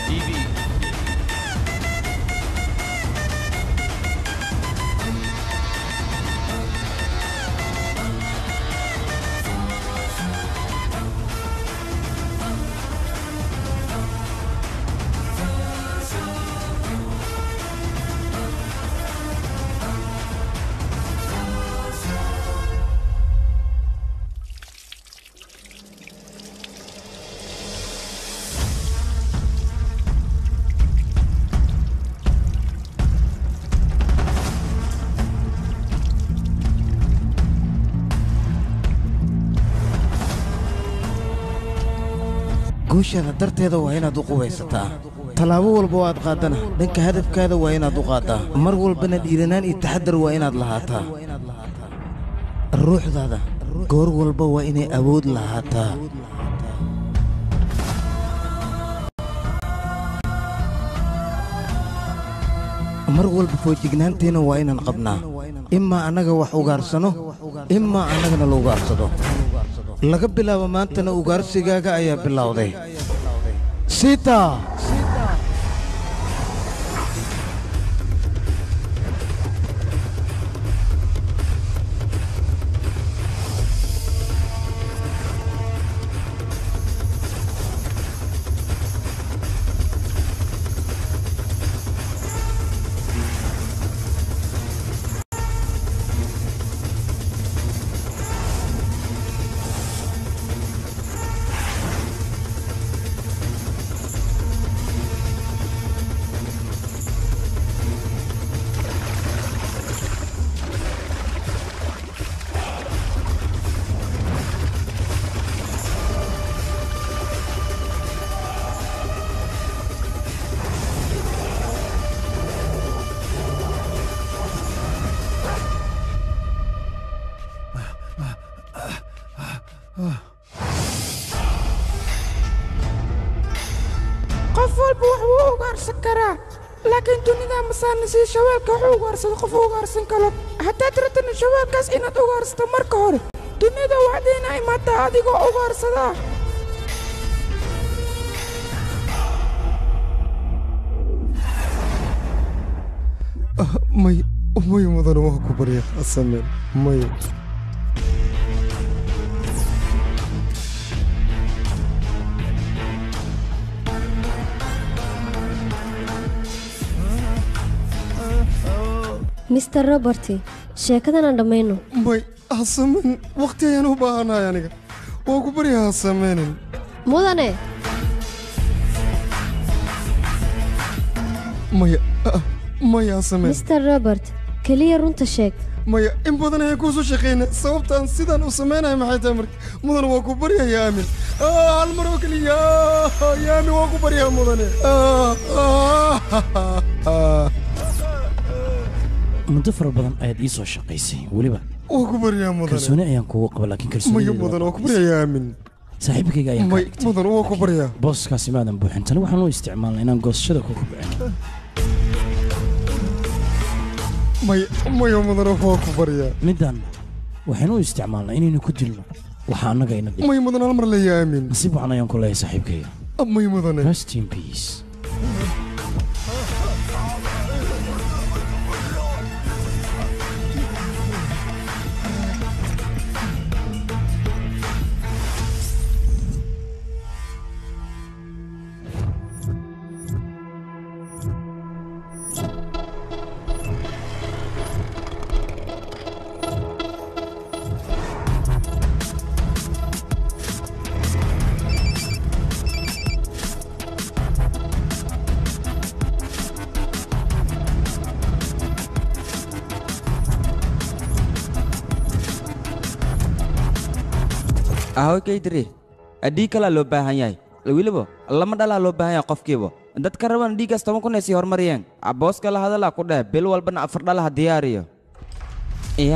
TV. guushaada darteeda waa inaad u qubaysataa tallaabo walba oo aad qaaddana dhanka hadafkaada waa inaad u qaaddaa mar walbana dhiiranaan iyo taxaddar waa inaad lahaataa ruuxdaada goor walba waa inay awood lahaataa mar walba foojignaanteenna waa inaan qabnaa imaa annaga wax ugaarsano imaa annagana la ugaarsado laga bilaabo maantana ugaarsigaaga ayaa bilowday sita qof walba wax wuu ugaarsan karaa laakiin dunida masaana sii shaweelka wax u ugaarsado qof u ugaarsan karo haddaad rabtana shaweelkaas inaad ugaarsato marka hore dunida waxdiina imaataa adigoo ugaarsadaa may may mudane waa ku barya asameen may mister roberti sheekadan aan dhammayno may hasameen wakhti ayaan u baahanahay aniga waa ku barya hasameenin mudane maya ah, maya hasameen mister robert keliya runta sheeg maya in badan ayaan kuu soo shaqaynay sababtaan sidaan u samaynahay maxay tahay marka mudane waa ku barya yaamin Ah, hal mar oo keliya Ah, yaamin waa ku baryaa mudane Ah, ah, ah. muddo fara badan ayaad ii soo shaqaysay weliba waa ku baryaa mudane kalsooni ayaan kugu qaba laakiin maya kalsooni mudane waa ku baryaa yaamin saaxiibkayga ayaan kaa may dhigtay mudane waa ku baryaa booskaasi maadan buuxin tani waxaan u isticmaalnay inaan goosashada kugu bicin maya maya mudane waa ku baryaa middan waxaynu u isticmaalnay inaynu ku dilno waxa annaga ina dhig may mudane hal mar la yaamin nasiib waxan ayaan ku leeyahay saaxiibkayga may mudane rest in peace ahoy kaydiri dhiig kalaa loo baahan yahay weliba lama dhalaa loo baahan yahay qofkiiba dadka raban dhiiggaas toban kun ay sii horumariyeen abooska la hadalaa ku dheh bil walbana afar dhalaha diyaariyo iya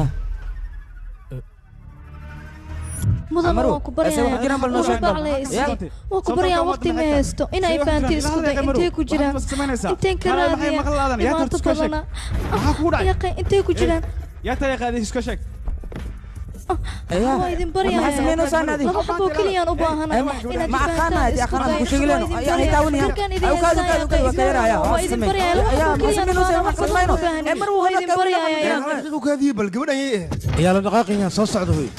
mudan Amaru, waan ku ese waxaa jiraan bal noo sheeg bal. baryayaa Ya. waan ku baryaa waqti ma haysto inay fahanti isku day intay ku jiraan inteen ka raadiya dhibaato badana yaqay intay ku jiraan yaa tariiqaadii iska sheeg waa idin baryayaa maxaa samaynaysaa adi laba xaboo keliyaan u baahanahay inaad ma aqaana adi aqaana ku sheegleen ayaa hay taawanaya ayu kaadu kaadu kaadu waa kayaraya waa idin baryayaa laba xaboo keliyaan u baahanahay mar waa idin baryayaa ukaadiye bal gabadhan yay eh ayaa la dhaqaaqayaan soo socda hoy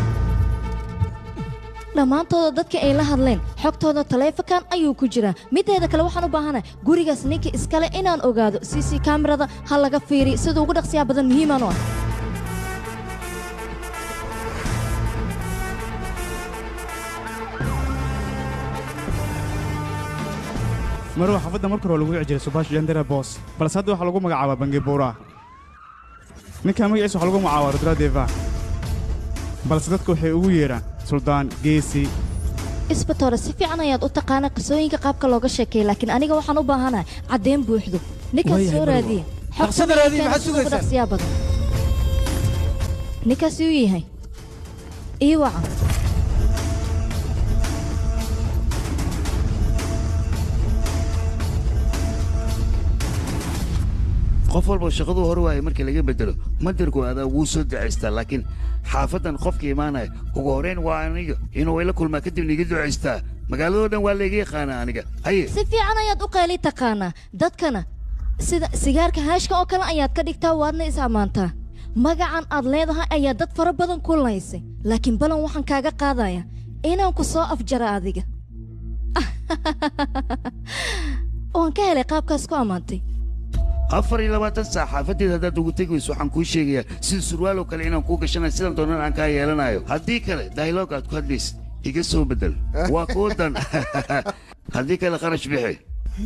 dhammaantooda dadka ay la hadleen xogtooda taleefankan ayuu ku jiraa mideeda kale waxaan u baahanahay gurigaas ninka iskale inaan ogaado c c kaamirada ha laga fiiriy sida ugu dhaqsiyaa badan muhiimaan u ah marwa xaafadda marka hore lagu wici jiray subash jandera boos balse hadda waxaa lagu magacaabaa bangibuura ninka magaciisa waxaa lagu magacaabaa rudra deva balse dadku waxay ugu yeedhaan suldaan geesi isbatoore si fiican ayaad u taqaana qisooyinka qaabka looga sheekeeya laakiin aniga waxaan u baahanahay caddeyn buuxdo ninkaas Waayahay, soo Marwo. raadiye Dhaqsada raadiye, maxaad sida ugu sugaysaa? dhaqsiyaa badan ninkaas uu yahay ii wacan qof walba shaqaduu hore waayay markii laga bedelo madirku adaa wuu soo ducaystaa laakiin xaafaddan qofka imaanaya ugu horrayn waa aniga inuu ila kulmaa kadibna iga ducaystaa magaaladoo dhan waa layga yaqaanaa aniga haye si fiican ayaad u qayli taqaanaa dadkana sida sigaarka haashka oo kale ayaad ka dhigtaa waadna is ammaantaa magacan aad leedahay ayaa dad fara badan ku laysay laakiin balan waxaan kaaga qaadaya inaan ku soo afjara adiga waan ka helay qaabkaas ku ammaantay afar iyo labaatan saac xaafaddeeda haddaad ugu tegi weyso waxaan kuu sheegayaa sida surwaaloo kale inaan kuu gashanayo sidan doonan aan kaa yeelanayo haddii kale dayloog aad ku hadlaysid iga soo beddel waa kuu dan haddii kale kharash bixi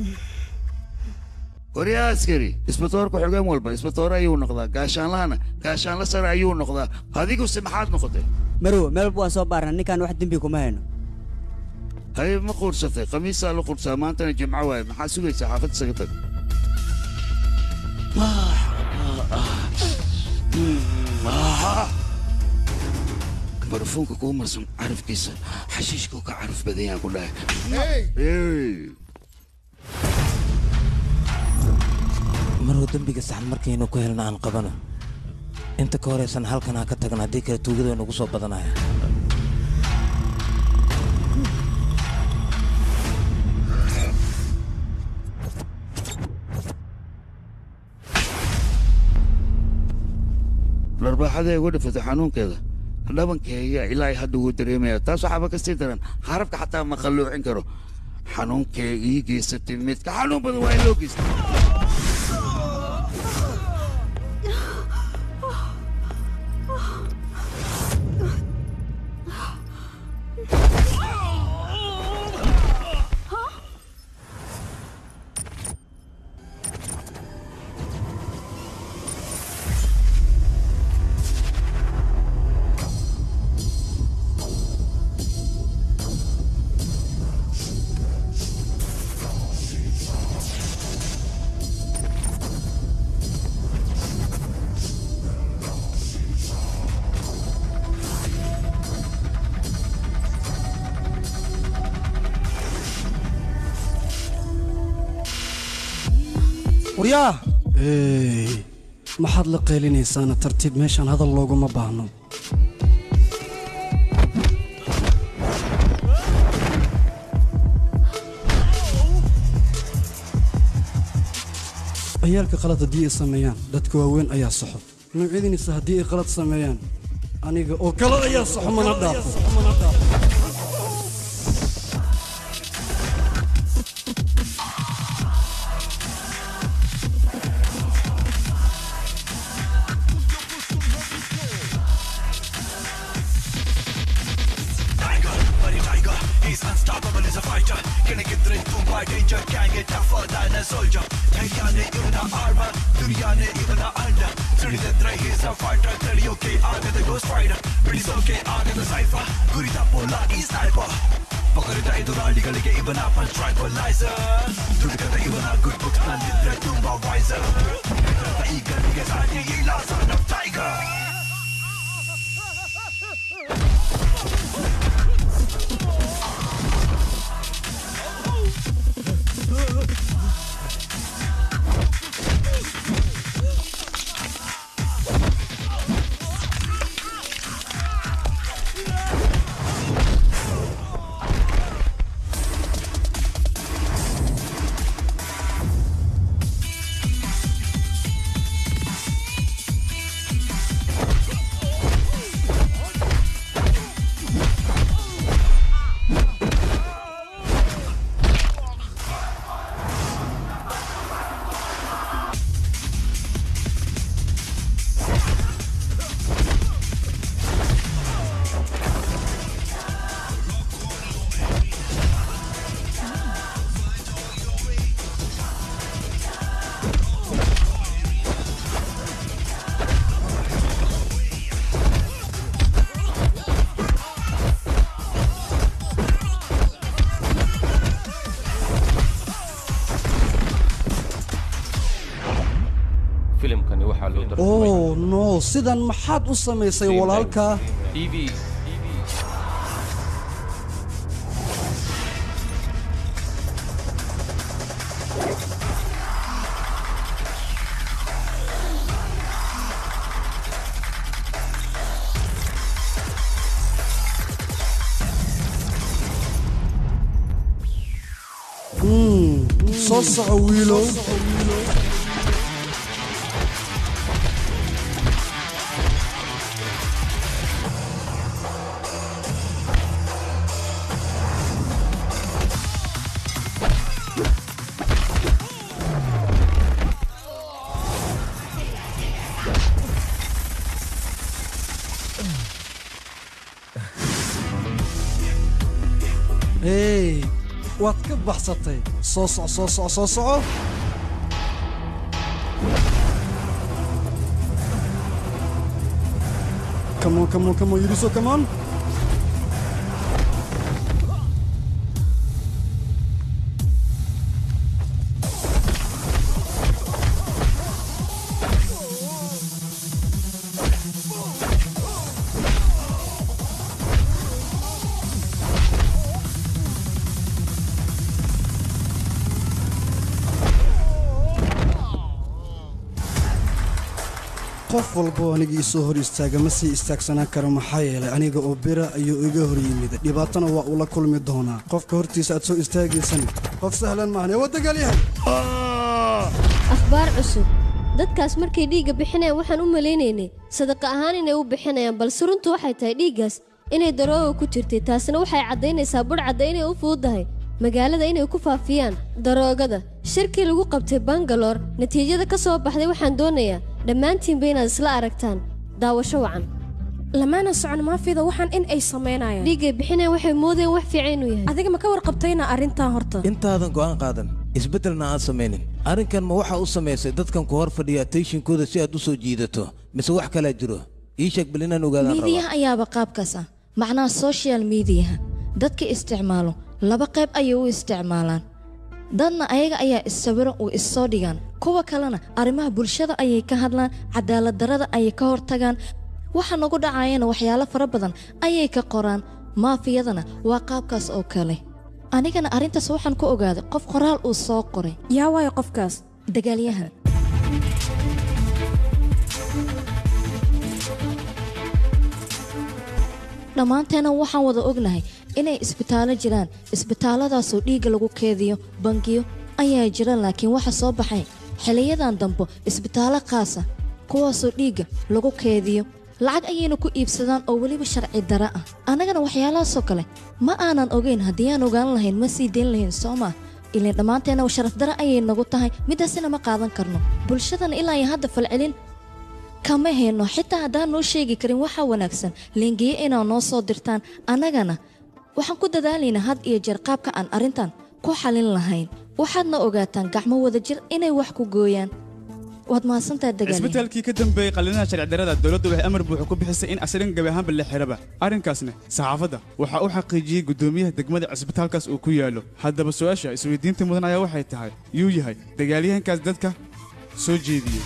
waryaa askari isbatoorka xogeen walba isbatoore ayuu noqdaa gaashaanlahana gaashaanla sare ayuu noqdaa adiguse maxaad noqotay marow meelba waan soo baarna ninkaan wax dembi kuma hayno haye ma quursatay khamiisaa la qursaa maantana jimco waaye maxaa sugaysaa xaafadda isaga tag barfuunka kuu marsan carafkiisa xashiishkuu ka caraf badan yaan ku dhahay Hey! maruu dembiga saxan markaynu ku helna aan qabano inta ka horaysan halkan ha ka tagna haddii kale tuugada way nagu soo badanaya dharbaaxada ugu dhifatay xanuunkeeda dhabankeyga ilaa hadda wuu dareemaya taas waxaaba ka sii daran harabka xataa ma qalloocin karo xanuunkeega ii geysatay midka xanuun badan waa in loo geystay waryaa maxaad la qaylinaysaana tartiib meeshaan hadal looguma baahno ciyaalka qalad haddii ay sameeyaan dadka waaweyn ayaa saxo noocyadiinisa haddii ay qalad sameeyaan aniga oo kale ayaa saxo mana dhaafo filimkani waxaa loo oo no sidan maxaad u samaysay walaalka tv Mm, soo soco wiilow hey waad ka baxsatay soo soco soo soco soo soco Come on, come on, come on, Yuriso, come on. qof walbo aniga ii soo hor istaaga ma sii istaagsanaan karo maxaa yeelay aniga oo bira ayuu iga hor yimid dhibaatana waa uu la kulmi doonaa qofka hortiisa aad soo istaagaysan qof sahlan maahan ee waa dagaalyahay akhbaar cusub dadkaas markay dhiigga bixinayaan waxaan u malaynaynay sadaqa ahaan inay u bixinayaan balse runtu waxay tahay dhiiggaas inay darooga ku jirtay taasina waxay caddaynaysaa budhcadda inay u fududahay magaalada inay ku faafiyaan daroogada shirkii lagu qabtay bangaloor natiijada ka soo baxday waxaan doonayaa dhammaantiinba inaad isla aragtaan daawasho wacan lamaana socon maafida waxaan in ay samaynayaan dhiiggay bixinayaan waxay moodeen wax fiican inuu yahay adiga ma ka warqabtayna arrintan horta intaadan go'aan qaadan isbeddelna aan samaynin arrinkan ma waxaa u samaysay dadkan ku hor fadhiya attentionkooda si aad u soo jiidato mise wax kalaa jiro ii sheeg bal inaan ogaadaan miidiyaha rabaa ayaaba qaabkaas ah macnaha social miidiyaha dadka isticmaalo laba qayb ayay u isticmaalaan dadna ayaga ayaa issawiro uu issoo dhigaan kuwa kalena arrimaha bulshada ayay ka hadlaan cadaaladdarrada ayay ka hortagaan waxa nagu dhacayana waxyaalo fara badan ayay ka qoraan maafiyadana waa qaabkaas oo kale anigana arrintaas waxaan ku ogaaday qof qoraal uu soo qoray yaa waayo qofkaas dagaalyahan dhammaanteena waxaan wada ognahay inay isbitaallo jiraan isbitaalladaasoo dhiigga lagu keediyo bangiyo ayaa jira laakiin waxa soo baxay xiliyadan dambo isbitaallo qaasa kuwaasoo dhiigga lagu keediyo lacag ayayna ku iibsadaan oo weliba sharci dara ah annagana waxyaalahaasoo kale ma aanan ogayn haddii aan ogaan lahayn ma sii dayn lahayn soo maa ilaan dhammaanteena sharaf dara ayay nagu tahay midaasina ma qaadan karno bulshadana ilaa iyo hadda falcelin kama hayno xitaa haddaan noo sheegi karin waxaa wanaagsan leengiye inaad noo soo dirtaan annagana waxaan ku dadaalaynaa had iyo jeer qaabka aan arrintan ku xalin lahayn waxaadna ogaataan gacmo wada jir inay wax ku gooyaan waad mahadsantahay dagaal isbitaalkii ka dambeeyey qalinaha sharci darrada dowladdu waxay amar buuxa ku bixisay in asirin gabi ahaanba la xiraba arrinkaasna saxaafadda waxaa u xaqiijiyey guddoomiyaha degmada cisbitaalkaas uu ku yaallo haddaba su-aasha isweydiinta mudan ayaa waxay tahay yuu yahay dagaalyahankaas dadka soo jeediyey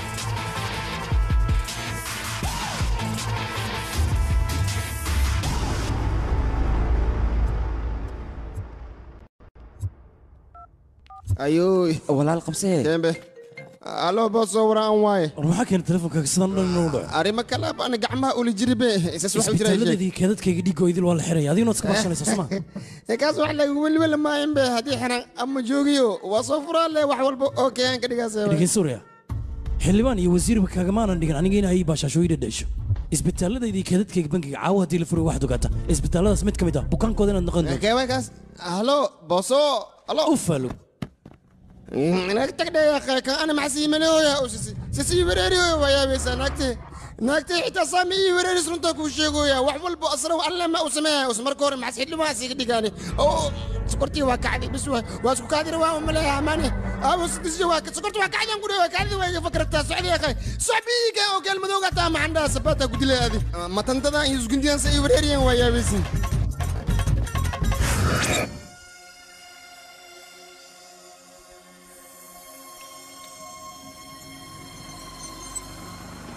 ayuu walaal qabsee kembe allo boos soo waraan waaye waxaa keena telefonkaaga sidan dhan inuu dhaco arrimo kale baan gacmaha uli jiribe isas wax u jira isbitaaladii keedadkayga dhiigoo idil waa la xiraya adiguna iska barsanaysa soma kaas wax lagu welwel maayan be haddii xiran ama joogiyo waa soo furaa le wax walba oo kayaan ka dhigaas dhegeysuuraya xildhibaan iyo wasiirba kagamaanan dhigan aniga in ay baashaashooyida dhasho isbitaalladaydii keedadkayga bankiga caawa haddii la furay waxaad ogaata isbitaalladaas mid ka mid ah bukaankooda inaad noqon doonto keewaykaas halo booso halo ufalo nagtagdheya kan ana maxasiimanooya sisii wereeriyoya waa yaabaysaa naagte naagte xitaa saami ii wereeris runtaa kuu sheegoya wax walbo asra alle ma u sameeya us marka hore maxas xildhibahaas iga dhigaane oo sokortii waa kacday bis waa isku kaadira waa umaleeya amaane aabo sidisyo waa sokorti waa kacdan ku dhewa kacdi waa iga fakrataa socdiya qay socbiiga oo geel madowga taa maxandhaa sabaata ku dilay adi matantadan iyo isgundiyansa ii wereeriyan waa yaabaysin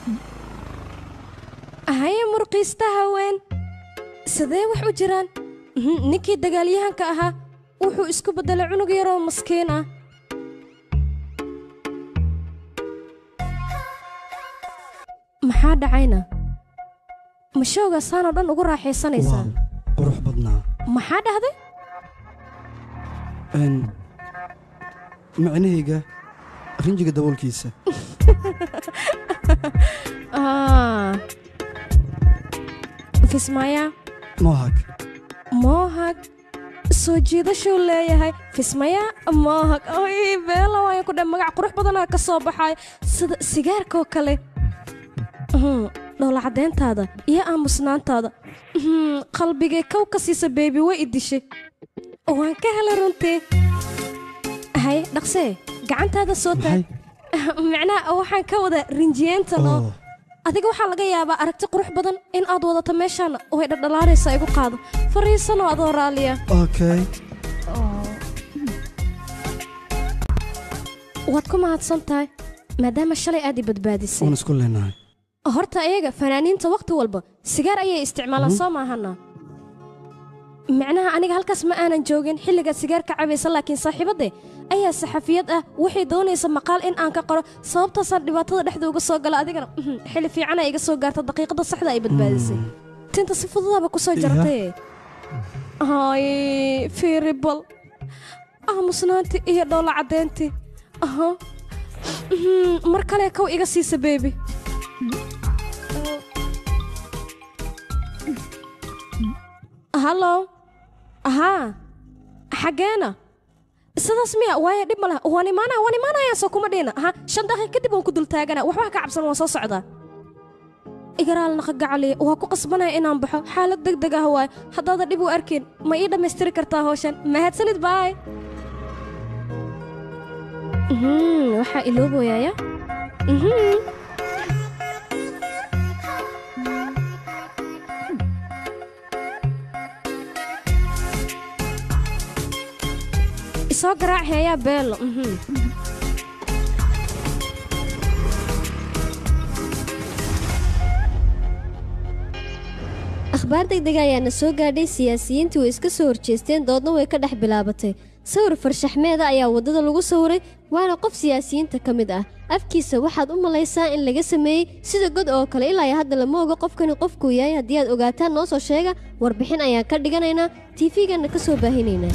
haye murqiista haween sidee wax u jiraan Mhm, ninkii dagaalyahanka ahaa wuxuu isku beddelay cunug yaroo maskiin ah maxaa dhacayna mashowga saanoo dhan ugu raaxaysanaysaa qurux badnaa maxaa dhahday Een, micnahayga rinjiga daboolkiisa Ah. fismaya mohag mohag soo jiidashuu leeyahay fismaya mohag oy beela waayan ku dhe magac qurux badanaa ka soo baxay sida sigaarkoo kale Mhm, dhoola caddeyntaada iyo aamusnaantaada Mhm, qalbigay kow ka siisa beebi way i dishay waan ka helay runtii hay dhaqsee gacantaada soo taag macnaha waxaan ka wada rinjiyeenta noo adiga waxaa laga yaabaa aragti qurux badan in aad wadato meeshaan way dhadhalaanaysa igu qaado fariisanoo adoo raalliya okay waad ku mahadsan tahay maadaama shalay aad i badbaadisay waan isku leenahay horta ayaga fanaaniinta wakhti walba sigaar ayay isticmaalaan soo maahana macnaha aniga halkaas ma aanan joogin xilligaad sigaar ka cabaysa laakiin saaxiibadde ayaa saxafiyad ah waxay doonaysa maqaal in aan ka qoro sababtaasaan dhibaatada dhexda uga soo gala adigana mhm, xilli fiicana iga soo gaarta daqiiqada saxda ay badbaadisay tinta si fududaba ku soo jartay hay fiiribal aamusnaantii iyo dhoola caddeyntii aha Mhm, mar kale kow iga siisa beebi hallo ahaa xaggeena sidaas miya waayo dhib ma leh waan imaanaya waan imaanaya soo kuma dhiina aha shan daqiiq kadib waan ku dul taagana waxba ka cabsan waan soo socdaa igaraal naqa gacaliya waa ku qasbanaya inaan baxo xaalad deg deg ah waaye haddaada dhib u arkin ma ii dhammaystiri kartaa hawshan mahadsanid baay Mhm, waxaa ilooboyaaya Mhm. isoo garaac heeyaa beelo mhm. akhbaar degdega ayaana soo gaadhay siyaasiyiintii way iska soo horjeesteen doodna way ka dhex bilaabatay sawir farshaxmeeda ayaa waddada lagu sawiray waana qof siyaasiyiinta ka mid ah afkiisa waxaad u malaysaa in laga sameeyey sida god oo kale ilaa iyo hadda lama oga qofkani qofkuu yahay haddii aad ogaataan noo soo sheega warbixin ayaan ka dhiganaynaa tiifiganna ka soo baahinaynaa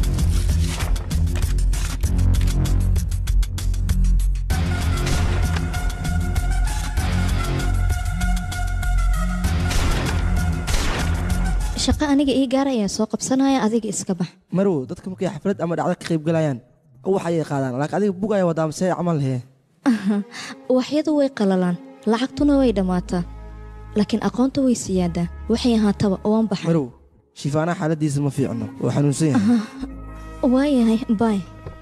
shaqo aniga ii gaar ayaa soo qabsanaya adiga iska bax marow dadka markay xaflad ama dhacdo ka qayb galayaan wax ayay qaadaan laakiin adiga bug ayaa wadaa mise camal lehe waxyadu way qalalaan lacagtuna way dhammaataa laakiin aqoonta way siyaadaa waxay ahaataba waan baxay marow shifaanaha xaaladiisa ma fiicno oo xanuunsan yahay waayahay baay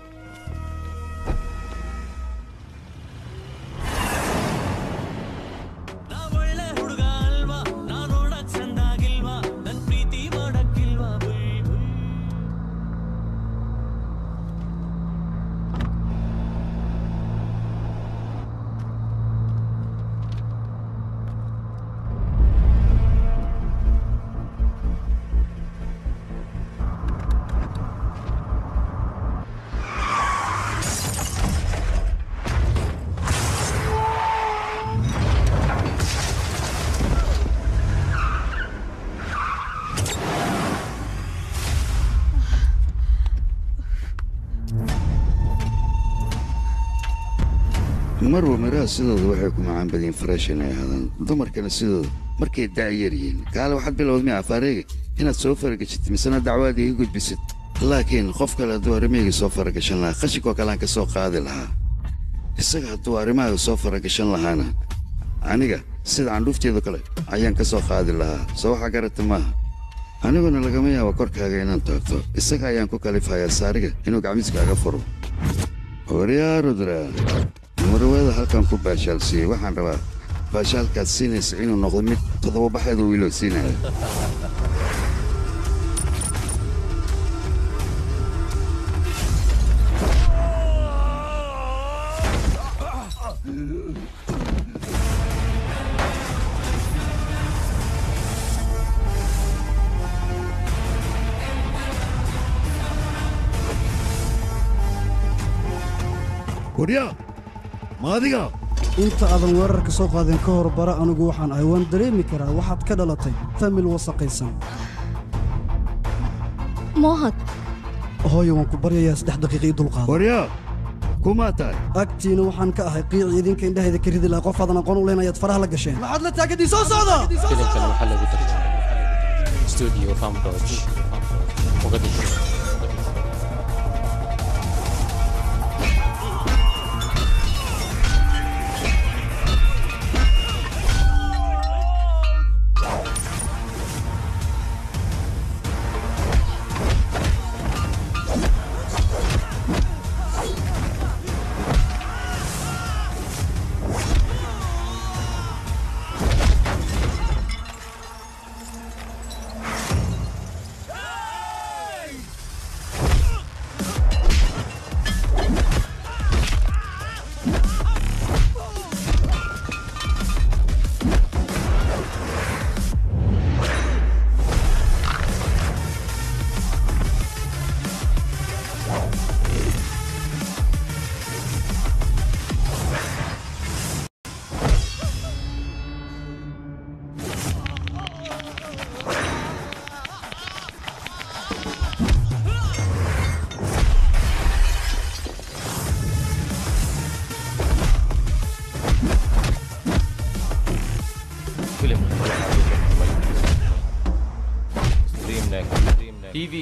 marwa miraha sidooda waxay ku macaan badiin fresh inay ahaadaan dumarkana sidooda markay dacyar yihiin kaale waxaad bilowd miya afaareega inaad soo faragashid misena dacwaada ii gudbisid laakiin qof kale hadduu arrimahayga soo faragashan lahaa qashinkoo kale aan ka soo qaadi lahaa isaga hadduu arrimahaaga soo faragashan lahaana aniga sida candhuufteedo kale ayaan ka soo qaadi lahaa soo waxaa garata maaha aniguna lagama yaabo korkaaga inaan taabto isaga ayaan ku kalifayaa saariga inuu gacmiskaaga furo waryaa rudra marwada halkan ku baashaalsiiyey waxaan rabaa baashaalkaad siinaysa inuu noqdo mid toddoba baxeeda wiiloo siinaya waryaa ma adiga inta aadan weerarka soo qaadeen ka hor bara anigu waxaan ahay waan dareemi karaa waxaad ka dhalatay famil wasaqaysan moohad hooyo waan ku baryayaa saddex daqiiqa ii dulqaada waryaa kumaa tahay agtiina waxaan ka ahay qiici idinka indhahayda ka ridi lahaa qof aadan aqoon u leyn ayaad faraha la gasheen maxaad la taagadiin soo socda filimkan waxaa lagu tarjumay studio famdodge muqadisho filimkan waxaa lagu tarjumay streamnet tv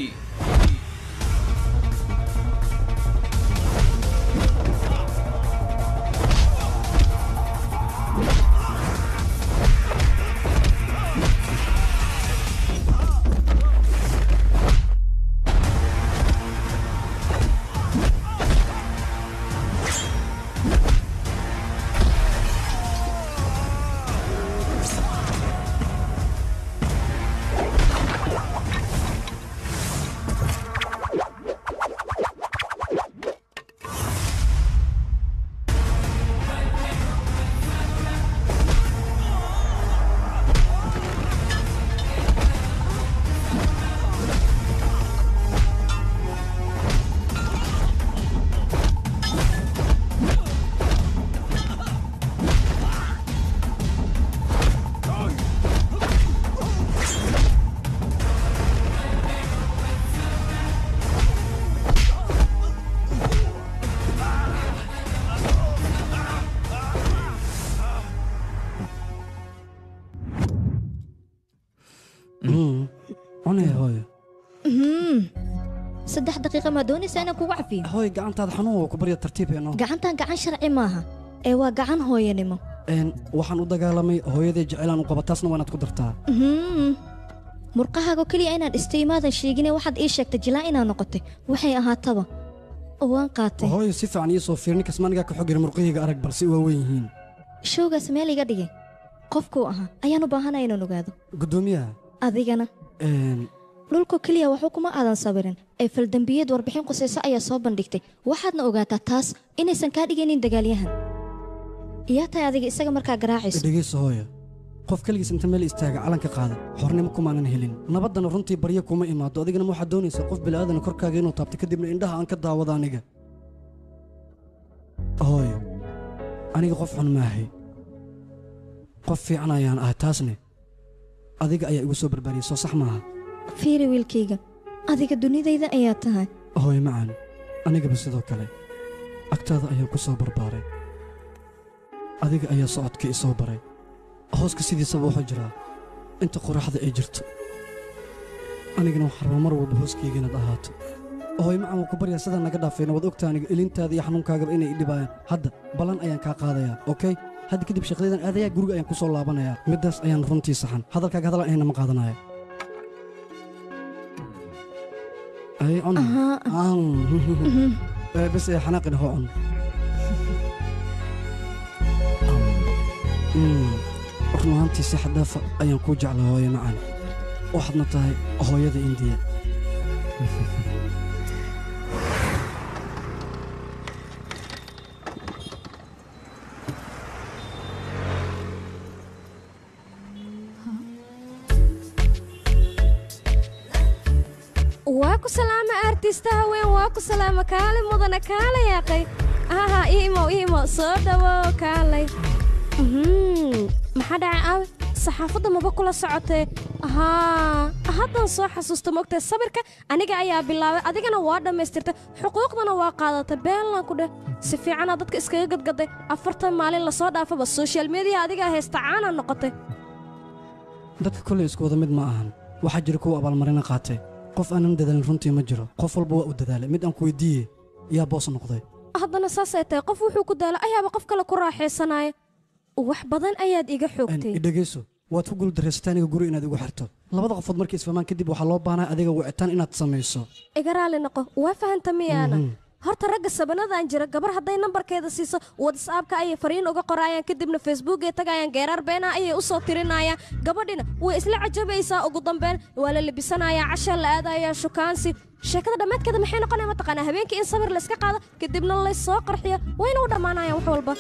cunaya hooyo Mhm. saddex daqiiqa maa doonaysaa inaan kugu cafiyo hooyo gacantaada xanuun waa ku barya tartiibeenoo gacantan gacan sharci maaha ee waa gacan hooyanimo Een, waxaan u dagaalamay hooyaday jecelaan u qaba taasna waa inaad ku dartaa Mhm. murqahaago keliya inaad istimaadan sheegine waxaad ii sheegtay jilaa inaad noqotay waxay ahaataba waan qaatay hooyo si fiican ii soo fiir ninkas manigaa ka xogir murqahayga arag balse waa weyn yihiin showgaas meel iga dhigay qofkuu ahaa ayaan u baahanaya inaan ogaado guddoomiyaha adigana een, dhulka keliya waxba kuma aadan sawirin ee faldambiyeed warbixin qusayso ayaa soo bandhigtay waxaadna ogaataa taas inaysan kaa dhigaynin dagaalyahan yaa tahay adiga isaga markaa garaacayso dhegayso hooyo qof keligiis inta meel istaaga calanka qaada xornimo kumaanan helin nabaddana runtii baryo kuma imaado adigana ma waxaad doonaysaa qof bila'aadana korkaaga inuu taabto kadibna indhaha aan ka daawado aniga hooyo aniga qof xun maahay qof fiican ayaan ahay taasne adiga ayaa igu soo barbaariyey soo sax maaha fiiri wiilkayga adiga dunidayda ayaa tahay hooyo macaan anigaba sidoo kale agtaada ayaan ku soo barbaaray adiga ayaa socodka i soo baray hooska sidiisaba wuxuu jiraa inta qoraxda ay jirto anigana waxaan rabaa mar walba hooskayga inaad ahaato hooyo macaan waan ku baryaa sidaa naga dhaafayna waad ogtaa aniga ilintaada iyo xanuunkaagaba inay i dhibaayaan hadda ballan ayaan kaa qaadayaa okey hadda kadib shaqadaydan aadayaa guriga ayaan ku soo laabanayaa middaas ayaan runtii saxan hadalkaaga hadal aan ahayna ma qaadanaya ay cun Aan. Eh, bes ee xanaaqina hoo cun Mm, run ahaantii si xadaafa ayaan kuu jeclaa hooyo macaan waxaadna tahay hooyada indiya waa ku salaama artista haween waa ku salaama kaale mudana kaale yaaqay aha ii imow ii imow soo dhawow kaalay Mhm, maxaa dhacay aawe saxaafadda maba kula socotee haa haddan soo xasuusta mogtee sabirka aniga ayaa bilaabay adigana waa dhammaystirtay xuquuqdana waa qaadatay beenlan ku dheh si fiicanaa dadka iskaga gadgaday afartan maalin lasoo dhaafaba soshal mediya adigaa haysta caana noqotay dadka kolley isku wada mid ma ahan waxaa jira kuwa abaalmarina qaatay qof aanan dadaalin runtii ma jiro qof walba waa u dadaalay mid aan ku weydiiye yaa boos noqday haddana saasay tahay qof wuxuu ku daala ayaaba qof kale ku raaxaysanaya wax badan ayaad iga xoogtay idhegayso waad ku guuldarraysatay aniga guri inaad igu xirto labada qofood markay isfahmaan kadib waxaa loo baahnaa adiga wicitaan inaad samayso iga raali noqo waa fahanta miyaana Mhm. horta ragga sabanadan jira gabar hadday nambarkeeda siiso whatsappka ayay fariin uga qorayaan kadibna facebookay tagayaan geeraar beenaa ayay u soo tirinayaan gabadhina way isla cajabaysaa ugu dambeyn waa la libisanayaa casha la aadayaa shukaansi sheekada dhammaadkeeda maxay noqonaya mataqaanaa habeenkii in sabir layska qaado kadibna laysoo qarxiyo wayna u dhammaanayaan wax walba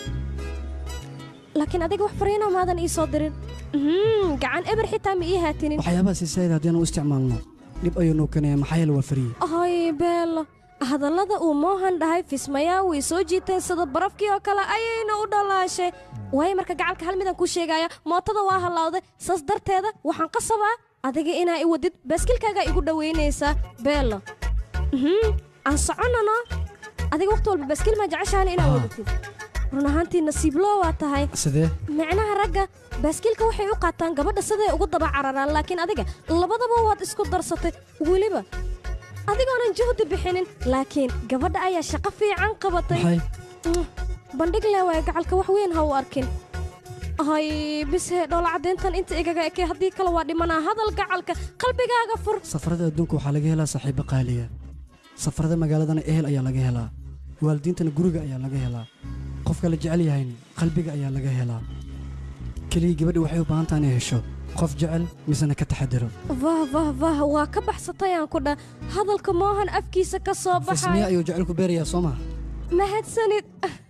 laakiin adiga wax fariina maadan ii soo dirin Mhm, gacan eber xitaa ma ii haatinin waxyaabaha siisaayada haddii aan u isticmaalno dhib ayuu noo keenaya maxaa yeele waa fariye ay beelo hadallada uu moohan dhahay fismayaa way soo jiiteen sida barafkii oo kale ayayna u dhalaashay waayo marka gacalka hal midaan kuu sheegaya mootada waa hallawday saas darteeda waxaan qasabaa adiga inaa i wadid baaskilkaagaa igu dhowaynaysaa beelo Mhm, aan soconano adiga waqti walba baaskil maa jeceshaana inaa wadatid run ahaantii nasiibloo waa tahay sidee micnaha ragga baaskiilka waxay u qaataan gabadha siday ugu daba cararaan laakiin adiga labadaba waad isku darsatay weliba adigoonan juhdi bixinin laakiin gabadha ayaa shaqo fiican qabatay maxay Mm, bandhig le waay gacalka wax weyn ha u arkin hay bise dhoola caddayntan inta igaga ekay haddii kale waa dhimanaa hadal gacalka qalbigaaga fur safarada adduunka waxaa laga helaa saaxiibo qaaliya safarada magaaladana ehel ayaa laga helaa waalidiintana guriga ayaa laga helaa qofka la jecel yahayna qalbiga ayaa laga helaa keliya gabadha waxay u baahan tahay inay hesho qof jecel misena ka taxadiro vah vah vah waa ka baxsatayaan ku dha hadalka moohan afkiisa ka soo fismiye baxay ayuu jecelku beerayaa soo maha mahadsanid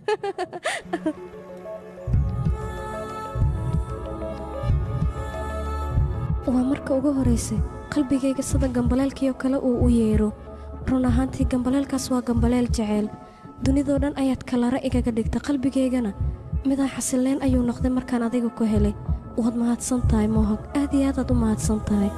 waa marka ugu horaysay qalbigayga sida gambaleelkiioo kale uu u yeero run ahaantii gambaleelkaas waa gambaleel jeceyl dunidoo dhan ayaad kalara igaga dhigta qalbigaygana midaan xasileen ayuu noqday markaan adiga ku helay waad mahadsan tahay mohog aad iyo aadaad u mahadsan tahay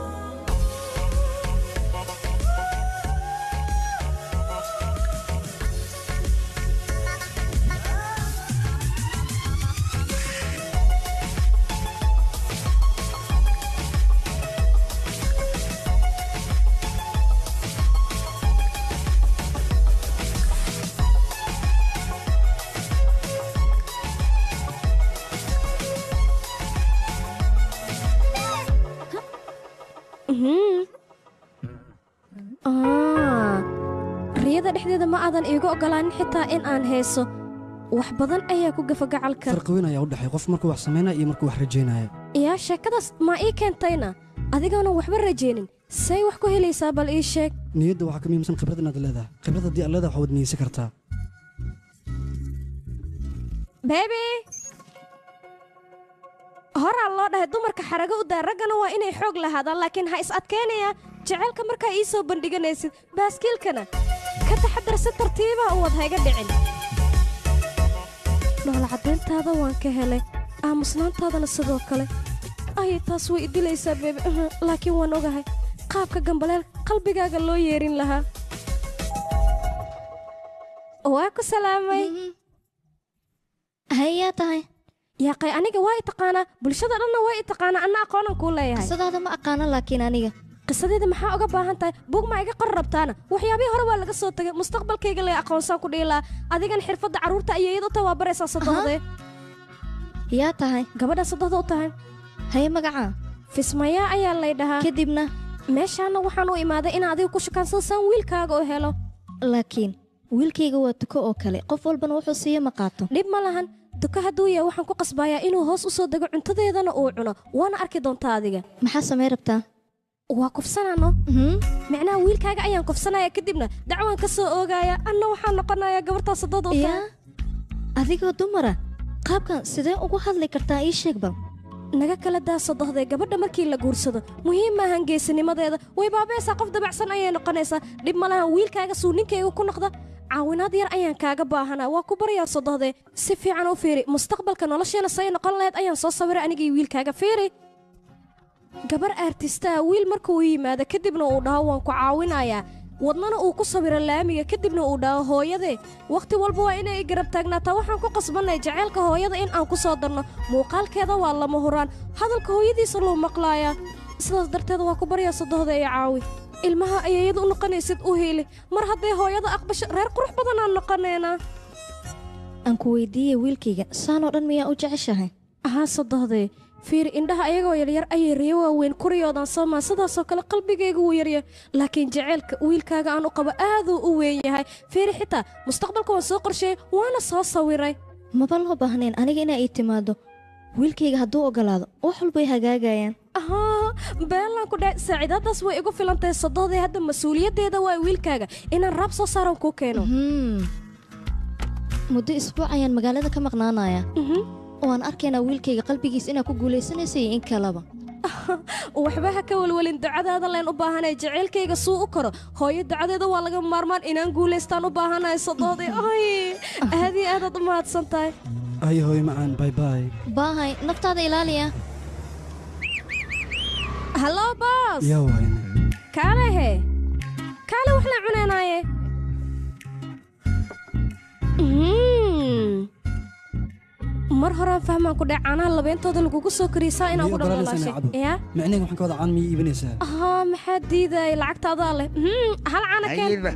Mhm. Ah, riyada dhexdeeda ma aadan iigu oggolaanin xitaa in aan heeso wax badan ayaa ku gafa gacalka farqi weyn ayaa u dhexeey qof markuu wax samaynaya iyo markuu wax rajaynaya yaa sheekadaas ma ii keentayna adigoonan waxba rajaynin say wax ku helaysaa bal ii sheeg niyadda waxaa ka muhiimsan khibrad inaad leedahay khibrad haddii aad leedahay waxaad niyeysan kartaa bebi horaa loo dhahay dumarka xarago u daa raggana waa inay xoog lahaadaan laakiin ha is adkaynaya jaceylka markaa ii soo bandhiganaysid baaskiilkana ka taxadar si tartiiba u wad hayga dhicin dhoola caddayntaada waan ka helay aamusnaantaadana sidoo kale ay taas way idilaysaa beebi uhu, laakiin waan ogahay qaabka gambaleel qalbigaaga loo yeerin lahaa waa ku salaamay hayaa tahay yaaqay aniga waa i taqaanaa bulshada dhanna waa i taqaanaa anna aqoonan kuu leeyahay qisadaada ma aqaano laakiin aniga qisadeeda maxaa uga baahan tahay bug ma iga qor rabtaana waxyaabihii hore waa laga soo tegay mustaqbalkayga lee aqoonsaan ku dhihi lahaa adigan xirfadda carruurta ayeeyad u tahay waa baraysaa sadohdee yaa tahay gabadha sadohda u tahay haye magacaa fismayaa ayaa lay dhahaa kadibna meeshaana waxaan u imaaday in adiga ku shukaansado saan wiilkaaga u helo laakiin wiilkayga waa tuko oo kale qof walbana wuxuu siiyo ma qaato dhib ma lahan duka hadduu yahay waxaan ku qasbayaa inuu hoos u soo dego cuntadeedana uu cuno waana arki doontaa adiga maxaa samay rabtaa waa kufsanaano micnaha wiilkaaga ayaan kufsanaya kadibna dacwaan ka soo oogaya anna waxaan noqonayaa gabartaa sadooda u tahay adigoo dumara qaabkan sidee ugu hadli kartaa ii sheeg bal naga kala daa sadohdee gabadha markii la guursado muhiim maahan geesinimadeeda way baabaysaa qof dabacsan ayay noqonaysaa dhib ma lahan wiilkaaga suu ninkayga ku noqda caawinaad yar ayaan kaaga baahanaa waa ku baryaa sodohde si fiican u fiiri mustaqbalka nolosheena say noqon lahayd ayaan soo sawiray anigii wiilkaaga fiiri gabar aartistaha wiil marka uu yimaado kadibna uu dhaho waan ku caawinayaa wadnana uu ku sawiro laamiga kadibna uu dhaho hooyade wakhti walba waa inay i garab taagnaataa waxaan ku qasbannay jaceylka hooyada in aan ku soo darno muuqaalkeeda waa lama huraan hadalka hooyadiisa loo maqlaayaa sidaas darteed waa ku baryaa sodohda ee caawi ilmaha ayayada u noqonaysid u hiili mar hadday hooyada aqbasho reer qurux badan aan noqonaynaa aan ku weydiiyey wiilkayga saan oo dhan miyaa u jeceshahay ahaa sodohdee fiiri indhaha ayagoo yaryar ayay riyo waaweyn kuriyoodan soomaa sidaasoo kale qalbigayga wuu yaryar laakiin jaceylka wiilkaaga aan u qabo aaduu u weyn yahay fiiri xitaa mustaqbalka waan soo qorsheeyey waana soo sawiray maba loo baahnayn aniga inaa ii timaado wiilkayga hadduu ogolaado wax walbay hagaagayaan ahaa beelaan ku dhahay saaciidaadaas way igu filantahay sodohdee hadda mas-uuliyaddeeda waa wiilkaaga inaan raab soo saaran kuu keeno muddo isbuuc ayaan magaalada ka maqnaanaya waan arkaynaa wiilkayga qalbigiis inaa ku guulaysanaysa iyo in kaleba waxba ha ka welwelin ducadaada leen u baahanay jaceylkayga suu u karo hooyo ducadeeda waa laga maarmaan inaan guulaystaan u baahanahay sodoodii ay aad iyo aadaad u mahadsan tahay ay hooy macaan bay bay baahay naftaada ilaaliya hallo boos yaa wayne kaale he kaale wax la cunaynaaye Mm. mar horaan fahmaan ku dhac caanaha labeentooda lagugu soo kariysaa inaan ku dhamalaashay yaa micnayga waxaan ka wada caan miyay iibinaysaa haa maxaa diidaya lacagta adaa leh Mm, hal caana keen Ayidba.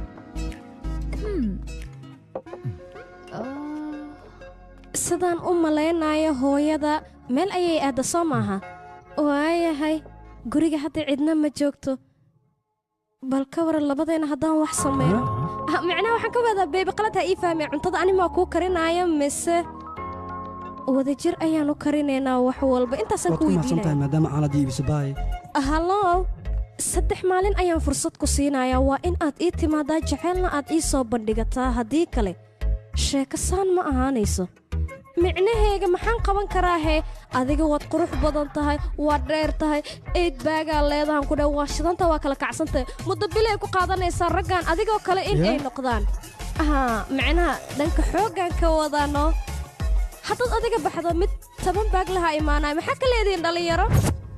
sidaan u malaynayo hooyada meel ayay aadda soo maaha waayahay guriga hadda cidna ma joogto bal ka waran labadayna haddaan wax samayno Ah, micnaha waxaan ka wadaa beebi qalad ha ii fahmay cuntada animaa kuu karinaya mise wadajir ayaan u karinaynaa wax walba intaasaan waad ku ku mahadsan tahay weydiinaya maadaama caanadii iibisa baay hallow saddex maalin ayaan fursad ku siinayaa waa in aad ii timaadaa jaceylna aad ii soo bandhigataa haddii kale sheekasaan ma ahaanayso micnaheega maxaan qaban karaa hee adiga waad qurux badan tahay waad dheer tahay eed baagaa leedahan ku dha waa shidanta waa kala kacsantahay muddo bilay ku qaadanaysaa raggan adigoo kale in Yeah. ay noqdaan haa macnaha dhanka xooggan ka wadaano haddaad adiga baxdo mid toban baag lahaa imaanaya maxaa ka leedihiin dhallinyaro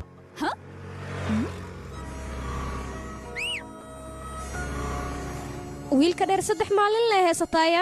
wiilka dheer saddex maalin lee heesataaya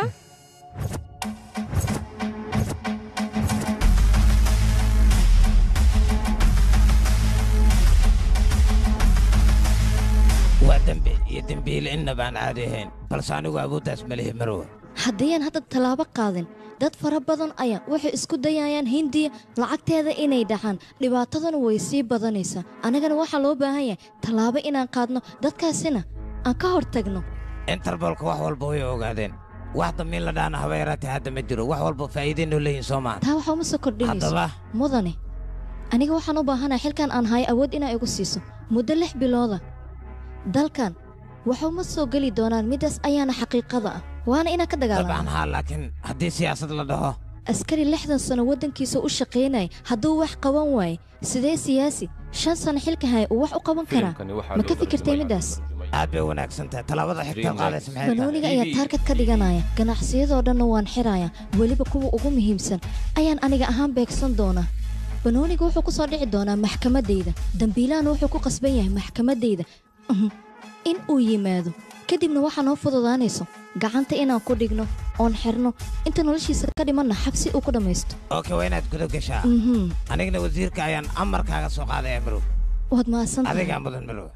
waa dembi iyo dembiile inna baan caadi ahayn balse anigu awooddaas ma lihi marwa haddayaan hadda tallaabo qaadin dad fara badan ayaa waxay isku dayayaan hindiya lacagteeda inay dhaxaan dhibaataduna way sii badanaysaa annagana waxaa loo baahan yahay tallaabo inaan qaadno dadkaasina aan ka hor tagno interbolka wax walba way ogaadeen wax damiin la dhaana haba yaraatee hadda ma jiro wax walba faa'iidaynoo leeyihin soo maan taa waxaa uma soo kordhinayso Haddaba? mudane aniga waxaan u baahanahay xilkan aan hayo awood inaa igu siiso muddo lix bilooda dalkan waxuma soo geli doonaan middaas ayaana xaqiiqada ah waana inaan ka dabcan dagaalamo haa laakiin haddii siyaasad la dhaho askari lixdan sano waddankiisa u shaqaynaya hadduu wax qaban waaye sidee siyaasi shan sano xilka haya uu wax u qaban karaa ma ka fikirtay middaas aad bay wanaagsan tahay tallaabada xigta qaadaysa maxay tahay banooniga ayaa taarkad ka dhiganaya ganacsiyadoo dhanna waan xiraya weliba kuwa ugu muhiimsan ayaan aniga ahaan beegsan doonaa banooniga wuxuu ku soo dhici doonaa maxkamaddayda dambiilahana wuxuu ku qasban yahay maxkamaddayda Mhm. in uu yimaado kadibna waxaa noo fududaanayso gacanta inaan ku dhigno oon xirno inta noloshiisa ka dhimanna xabsi uu ku dhammaysto oke waa inaad guda gashaa Mhm. anigana wasiirka ayaan amarkaaga soo qaadaya marow waad mahadsantahay adigaa mudan marow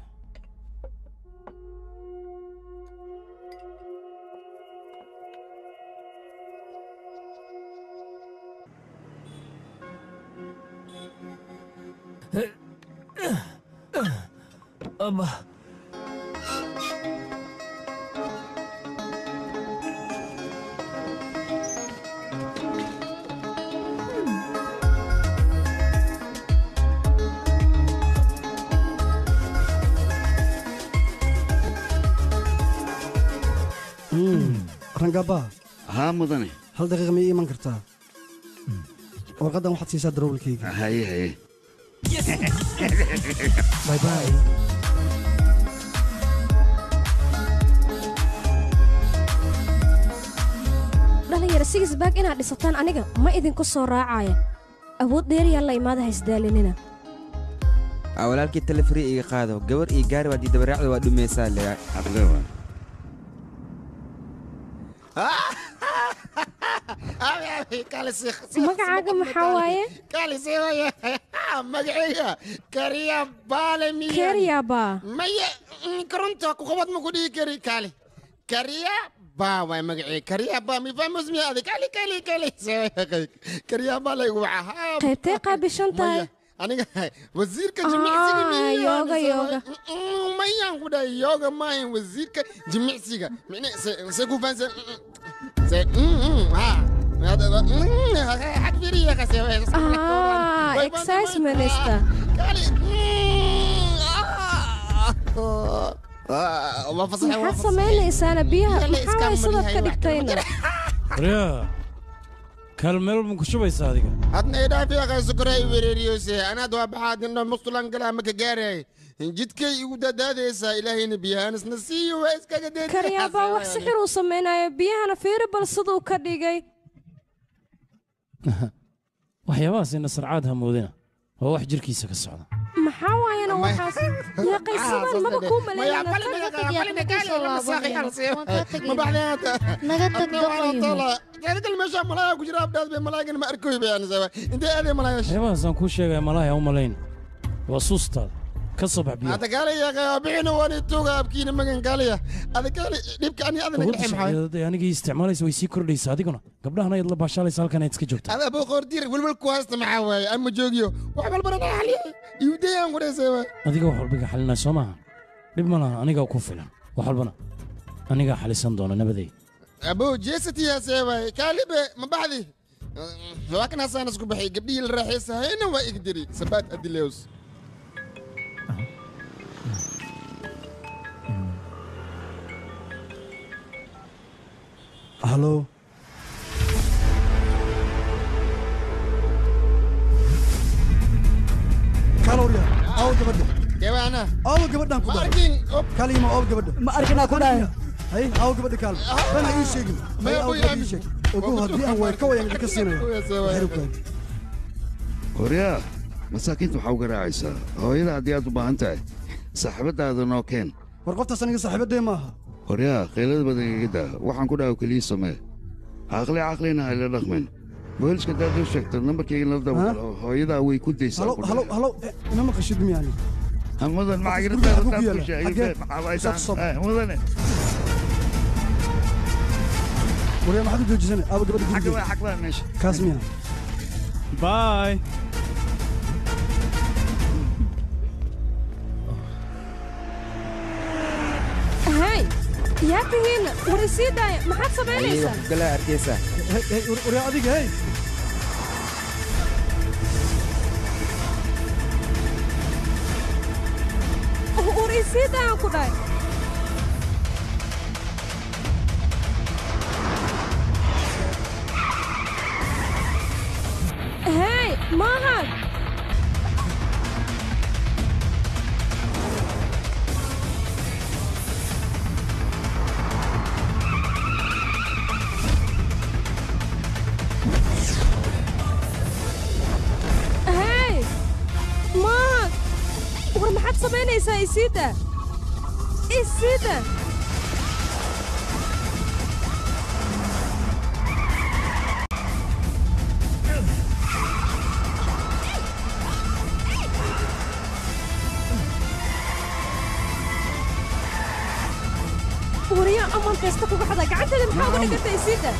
Abba. rangaba haa mudane hal daqiiqa ma ii iman kartaa warqaddan waxaad siisaa darawalkayga haye haye bay bay yara sigis baag inaad dhisataan aniga ma idinku soo raacaya awood dheeriyaa la imaada haysdaalinina Aa, walaalkii telefri iga qaado gabar iyo gaari waa diidabaraacda waa dhumaysaa le magacaaga maxaa waaye magacayga kariya baale miya Kariya maya mm, koronta ku qabad ma ku dhihi kari kaali kariya baa waay magacayga kariya baa mi famus miya adi kali kali kali kariya baa laygu waca qaybtay qaabishan tahay aniga wasiirka Ah, jimicsiga miyaa yoga, mise yoga. waa- Mm, mayaan ku dhahay yoga maahan wasiirka jimicsiga mine se se ku fahansan se mm, mm, ha Hada- mm, had firiya kasi ah exercise minister maxaad samaynaysaana biyaha maxaa waay sidaad ka dhigtayna waryaa kaalmeel ma ku shubaysaa adiga hadna idhaafiya qaysukoray wereeriyose anaad waa baxaad indho mustulan galaa maka gaaray jidkay igu dadaadaysaa ilaahayna biyahaanisna siiyo waa iskaga karyaabaa wax sixir uu samaynayo biyahana fiiri bal siduu ka dhigay waxyaabahaasina sarcaad hamoodina waa wax jirkiisa ka socda maxaa waayana waxaas yaaqay sidaan maba kuu maleynana naga tag gal meesha malaaga ku jira abdhaad bay malaagan ma arkoy bay anisa intee aaday malaaya waxyaabahaasaan kuu sheegaya malaha u malayn waa suustaada ka soo bax biyo hada gaala yaaqay bixina waan ituuga abkiina magan gaalaya ada gaala dhibka ani adana awoodda gaxay maxay sharciyeed ee anigii isticmaalaysa way sii kordhaysaa adiguna gabdhahana ayaad la baashaalaysa halkan ayaad iska joogtaa ada aboo qoordiir welwel ku haysta maxaa waaye ama joogiyo wax walbana na xaliya iwdayaan kudhaysay waay adiga wax walba iga xalinaya soo maaha dhib ma laha anigaa ku filan wax walbana anigaa xalisan doona nabadey aboo jeesatiyaasee waay kaalibe ma baxdi waa kan hasaan isku baxay gabdhihii la raaxaysa hayna waa igdiri sabaad adilews halo kalorya aw gabadha kewaana aw gabadhan ku Ma dhahay arkin kalima aw gabadha ma arkinaa ku dhahay hay aw gabadha kaal bana ii sheegin hay aw gabadha ii sheeg ogow haddii aan waay ka wayan idinka siinaya xeribkaan horyaa masaakiinta waxaa uga raacaysaa hooyada haddii aad u baahan tahay saaxiibadaada noo keen war qoftaas aniga saaxiibadee maaha horyaa qaylada badan iga daa waxaan ku dhaha keliya samee caqli caqlina hayla dhaqmin booliska haddaad u sheegto nambarkayga la dabagalo hooyadaa way ku daysaa halo ku halo dhahay. halo eh, ina maqashid miyaani Ha, mudan Qofka macagirta guriga haddaad ku ku yaala. sheegay, Xagee? maxaa waay Soo taan? sob. Eh, mudane waryaa maxaad u joojisane aaba gabadha xagga gurigeeda waa xag waa meesha kaas miya باي hay yaa tihiina war isii daaya maxaad samaynaysaa gala arkaysaa waryaa adiga hey war isii daayaan ku dhahay hey maahan hey maahan war maxaad samaynaysaa isiida isiida wariyaa aman kasta kuga xadaa gacanteeda maxaa uga dhigantay isiida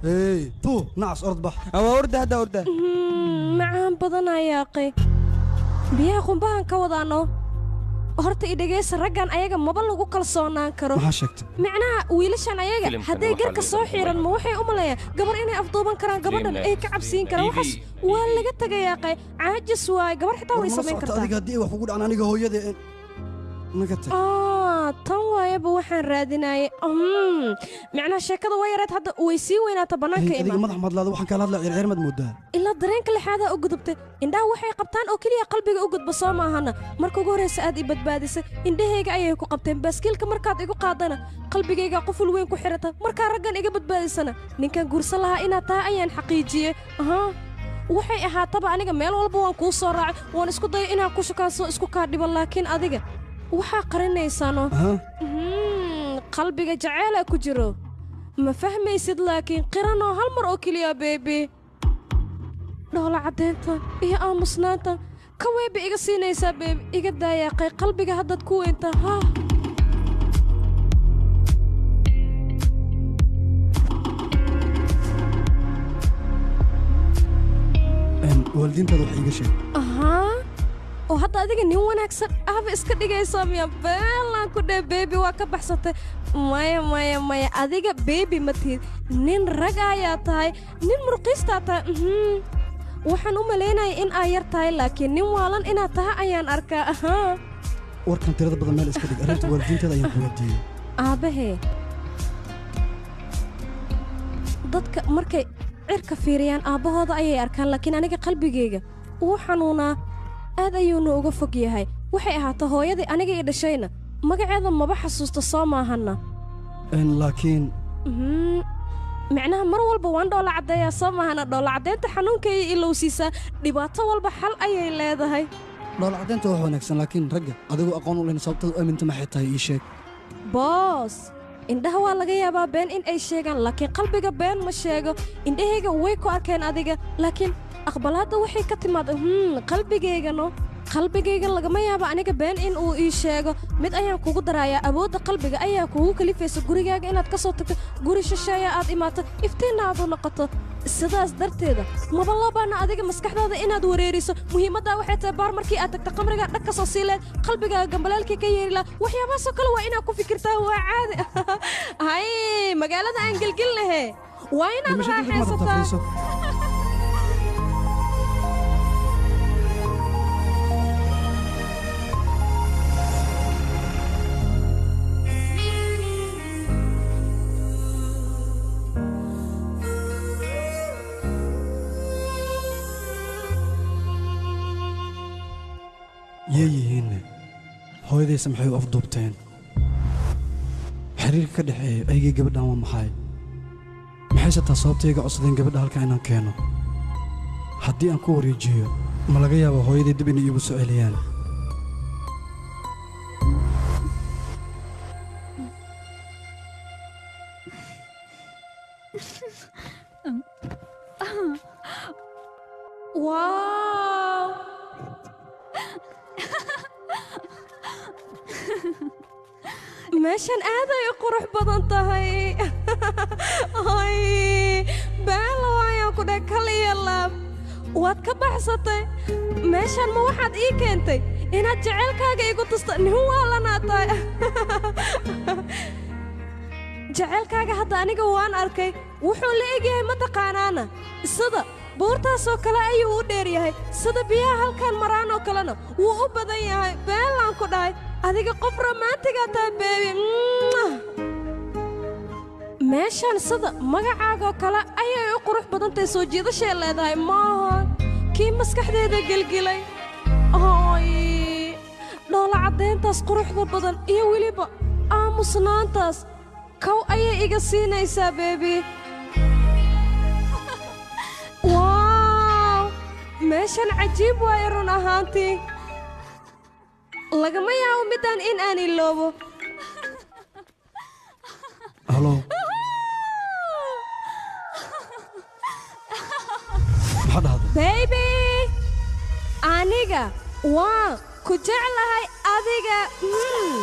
hey tuu nacas orod bax waa orda hadda orda macaan badan ayaaqay biyaha qumbahan ka wadaano horta i dhegaysa raggan ayaga maba lagu kalsoonaan karo maxaa sheegtay micnaha wiilashan ayaga Filimkan hadday waxaa garka loo soo yaqaan xiiran ma waxay u maleeyaan gabar inay afduuban karaan gabadhan ay ka cabsiin karaan waxaas waa laga tagayaaqay caajis waaye gabar xitaa way War ma samayn socota kartaa adiga haddii ay wax kugu dhacaan aniga hooyada ee- naga tag Ah, tan waayaba waxaan raadinayay Mm, micnaha sheekada waa yareed hadda way sii weynaata bannaanka Hey, adiga imaan madax madlaada waxaan kala hadlaa circir maad moodaa ilaa dareenka lixaadaa u gudubtay indhaha waxay qabtaan oo keliya qalbiga u gudba soo maahana marka ugu horraysa aad i badbaadisay indhahayga ayay ku qabteen baaskiilka markaad igu qaadana qalbigayga quful weyn ku xidhata markaa raggan iga badbaadisana ninkan guursan lahaa inaad tahay ayaan xaqiijiyey ahaa waxay ahaataba aniga meel walba waan kuu soo raacay waan isku dayay inaan ku shukaansoo isku kaa dhiban laakiin adiga waxaa qarinaysaano Mhm, qalbiga jaceelaa ku jiro ma fahmaysid laakiin qiranoo hal mar oo keliya beebi dhoola caddaynta iyo aamusnaanta ka weyba iga siinaysaa beebi iga daayaaqay qalbiga haddaad ku weynta haa Een, waalidiintaada wax iiga sheeg ahaa oo hadda adiga nin wanaagsan ahba iska dhigaysaa miya beelaan ku dheh beebi waa ka baxsatay maya maya maya adiga beebi ma tihid nin rag ayaa tahay nin murqiistaa tahay mhm. waxaan u malaynaya in aa yar tahay laakiin nin waalan inaad tahay ayaan arkaa ahaa warkan tirada badan meel iska dhig arrinta waalidiintaada ayaan ku weydiiyey aabahee dadka markay cirka fiiriyaan aabbahooda ayay arkaan laakiin aniga qalbigayga wuu xanuunaa aad ayuuna uga fog yahay waxay ahaata hooyadii aniga ii dhashayna magaceeda maba xasuusta soo maahanna Een, laakiin Mhm. micnaha mar walba waan dhoola caddeeyaa soo maahana dhoola caddeynta xanuunkayay ilowsiisaa dhibaato walba xal ayay leedahay dhoola caddeynta wax wanaagsan laakiin ragga adigoo aqoon u lehna sababtaad u aaminta maxay tahay ii sheeg boos indhaha waa laga yaabaa been in ay sheegaan laakiin qalbiga been ma sheego indhahayga way ku arkeen adiga laakiin aqbalaadda waxay ka timaada hmm qalbigaygano qalbigayga lagama yaabo aniga been in uu ii sheego mid ayaan kugu darayaa awoodda qalbiga ayaa kugu kalifaysa gurigaaga inaad ka soo tagto guri shisheeya aad imaato iftiinna aad u noqoto sidaas darteeda maba loo baana adiga maskaxdaada inaad wareeriso muhiimaddaa waxay tahay baar markii aad tagto qamriga dhag ka soo sii leed qalbigaaga gambalaalkii ka yeeri laha waxyaabahaasoo kale waa inaad ku fikirtaa waa caadi hay magaalada aan gelgel lahe waa inaad raaxaysataa yee yihiinne hooyadaysa maxay u afduubteen xiriirka ka dhexeeya aygii gabadhan waa maxay maxayse taa sababtayga codsadeen gabadha halkan inaan keeno haddii aan ku wareejiyo ma laga yaabo hooyaday dib inay iigu soo celiyaan waaw meeshan aaday u qurux badan tahay ay baala waayaan ku dheh kal iyo laab waad ka baxsatay meeshan ma waxaad ii keentay inaad jaceylkaaga igu tusto nin waalanaa tahay jaceylkaaga hadda aniga waan arkay wuxuu la egyahay mataqaanaana sida buurtaasoo kale ayuu u dheer yahay sida biyaha halkan maraan oo kalena wuu u badan yahay beelaan ku dhahay adiga qof romaantigaa taa beebi meeshan sida magacaagoo kale ayay u qurux badantahay soo jiidashay leedahay maaha kii maskaxdeeda gelgilay oy dhoola caddayntaas quruxda badan iyo weliba aamusnaantaas kow ayay iga siinaysaa beebi waaw meeshan cajiib waaye run ahaantii lagama yaabo middaan in aan iloobo halo maxaa dhahday baybi aniga waan ku jeclahay adiga mm.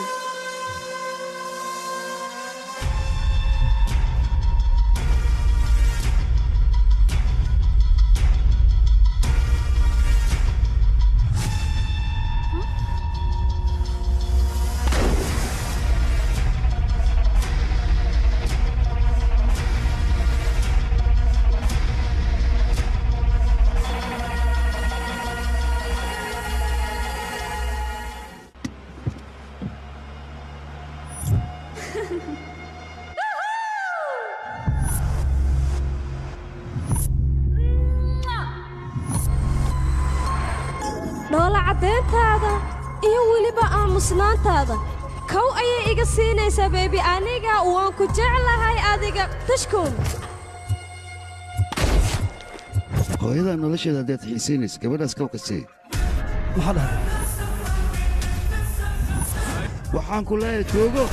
dhoola caddeyntaada iyo weliba aamusnaantaada kow ayay iga siinaysaa beebi aniga waan ku jeclahay adiga tashkoon hooyadaa nolosheeda haddaad xiisaynayso gabadhaas kawka sii maxaa dhahay waxaan ku leeyahay joogo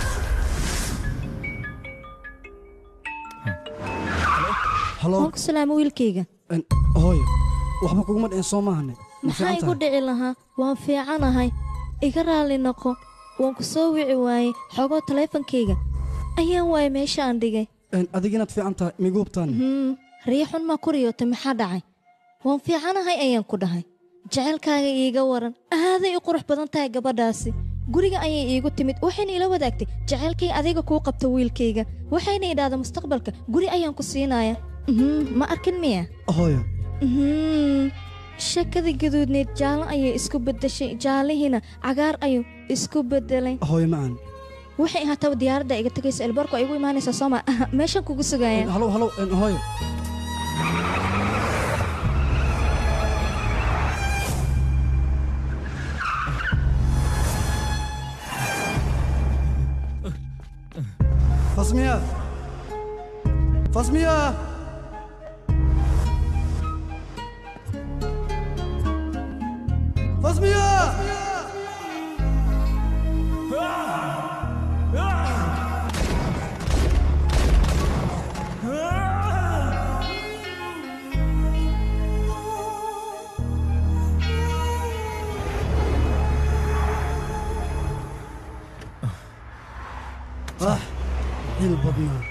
waan ku salaamo wiilkayga hooyo waxba kuguma dhicin soo maahane ma maxaa fiican igu tahay dhici lahaa waan fiicanahay iga raalli noqo waan ku soo wici waayey xogoo taleefankayga ayaan waayay meesha aan dhigay Een, adiga inaad fiican tahay migu hubtaan Hmm, riixun maa ku riyootay maxaa dhacay waan fiicanahay ayaan ku dhahay jacaylkaaga iiga waran aaday u qurux badan tahay gabadhaasi guriga ayay iigu timid waxayna ila wadaagtay jacaylkay adiga kuu qabta wiilkayga waxayna idhaahda mustaqbalka guri ayaan ku siinaya Mhm, ma arkin miya hooyo Mhm, shakadii gaduudneed jaallo ayay isku beddeshay jaallihiina cagaar ayuu isku beddelay hooyo macaan waxay ahaataba diyaaradda iga tegaysa elbarku ay igu imaanaysaa sooma meeshan kugu sugaya halow halow een, hooyo fasmiya fasmiya fasmiya ah hil badnaa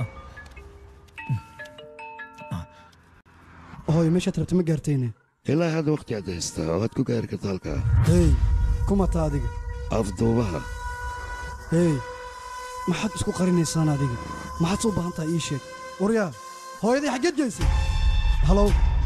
hooyo meeshaad rabta ma gaartayne ilaa hadda wakhti aad haystaa oo aad ku gaari karta halkaa hey kumata adiga afduubaha hey maxaad isku qarinaysaan adiga maxaad soo baahan tahay ii sheeg waryaa hooyaday xaggeed geysay halow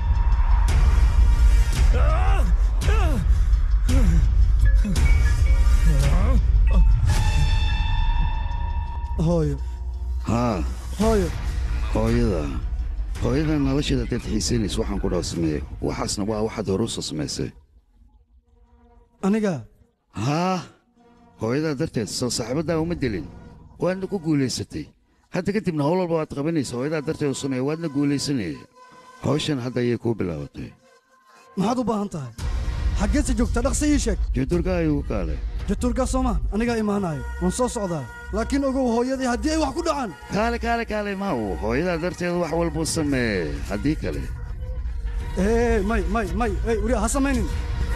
hooyo haa hooyo hooyada hooyada nolosheeda haddaad xiisaynayso waxaan ku dhaw sameeye waxaasna waa waxaad hore u soo samaysay aniga haa hooyadaa darteed soo saaxiibaddaa uma dilin waadna ku guulaysatay hadda kadibna howl walba waad qabanaysa hooyadaa darteed u sameeye waadna guulaysanaya hawshan hadda ayay kuu bilaabatay maxaad u baahan tahay xaggeedse joogtaa dhaqsi ii sheeg judurka ayuu kaale jaturgaa soomaa anigaa imaanaayo waan soo socdaa laakiin ogow hooyadii haddii ay wax ku dhacaan kaale kaale kaale ma uu hooyadaa darteed wax walbuu sameeye haddii kale ee may may may ey weli ha samaynin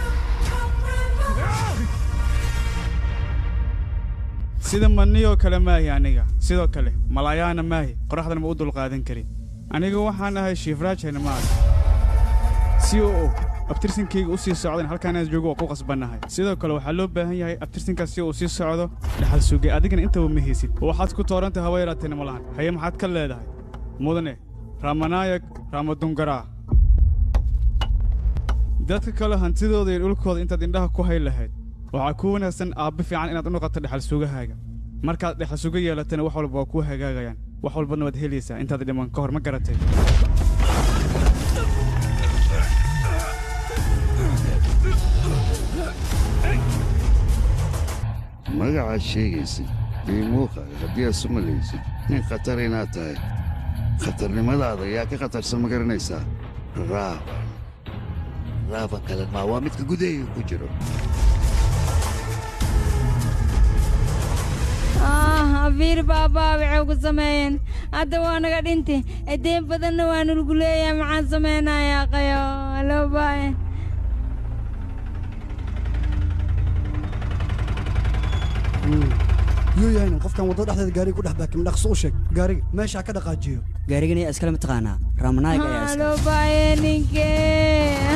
sida maniyoo kale maahi aniga sidoo kale malaayaana maahi qoraxdana ma u dulqaadan karin aniga waxaan ahay shiifraajayna ma arag si uu abtirsinkayga u sii socdan halkaanaad joogo waa ku qasbannahay sidoo kale waxaa loo baahan yahay abtirsinkaas si uu sii socdo dhaxal sugay adigana intaba ma haysid oo waxaad ku toorantay hawa yaraatayna ma lahan haye maxaad ka leedahay mudane ramanaayak ramadungaraa dadka kale hantidooda iyo dhulkooda intaad indhaha ku hay lahayd waxaa ku wanaagsan aabbe fiican inaad u noqoto dhexal sugahaaga markaad dhexal suga yeelatana wax walba waa kuu hagaagayaan wax walbana waad helaysaa intaad dhiman ka hor ma garatay magacaad sheegaysid iyo muuqaaga haddii aad su malaysid nin khatar inaad tahay khatarnimadaada yaa ka khatarsan ma garanaysaa raaban raaban kale maa waa midka gudahayga ku jiro habiir baabaa waxay ku sameeyeen hadda waa naga dhinti edeen badanna waa nulgu leeyahay maxaan samaynayaa qayo loo baahan yuu yahaynin qofkan waddada dhexdeeda gaariga ku dhex baakim dhaqso u sheeg gaariga meesha ha ka dhaqaajiyo gaarigan ayaa iskale mataqaanaa raamanaayga ayaa iskale loo baahan ninkee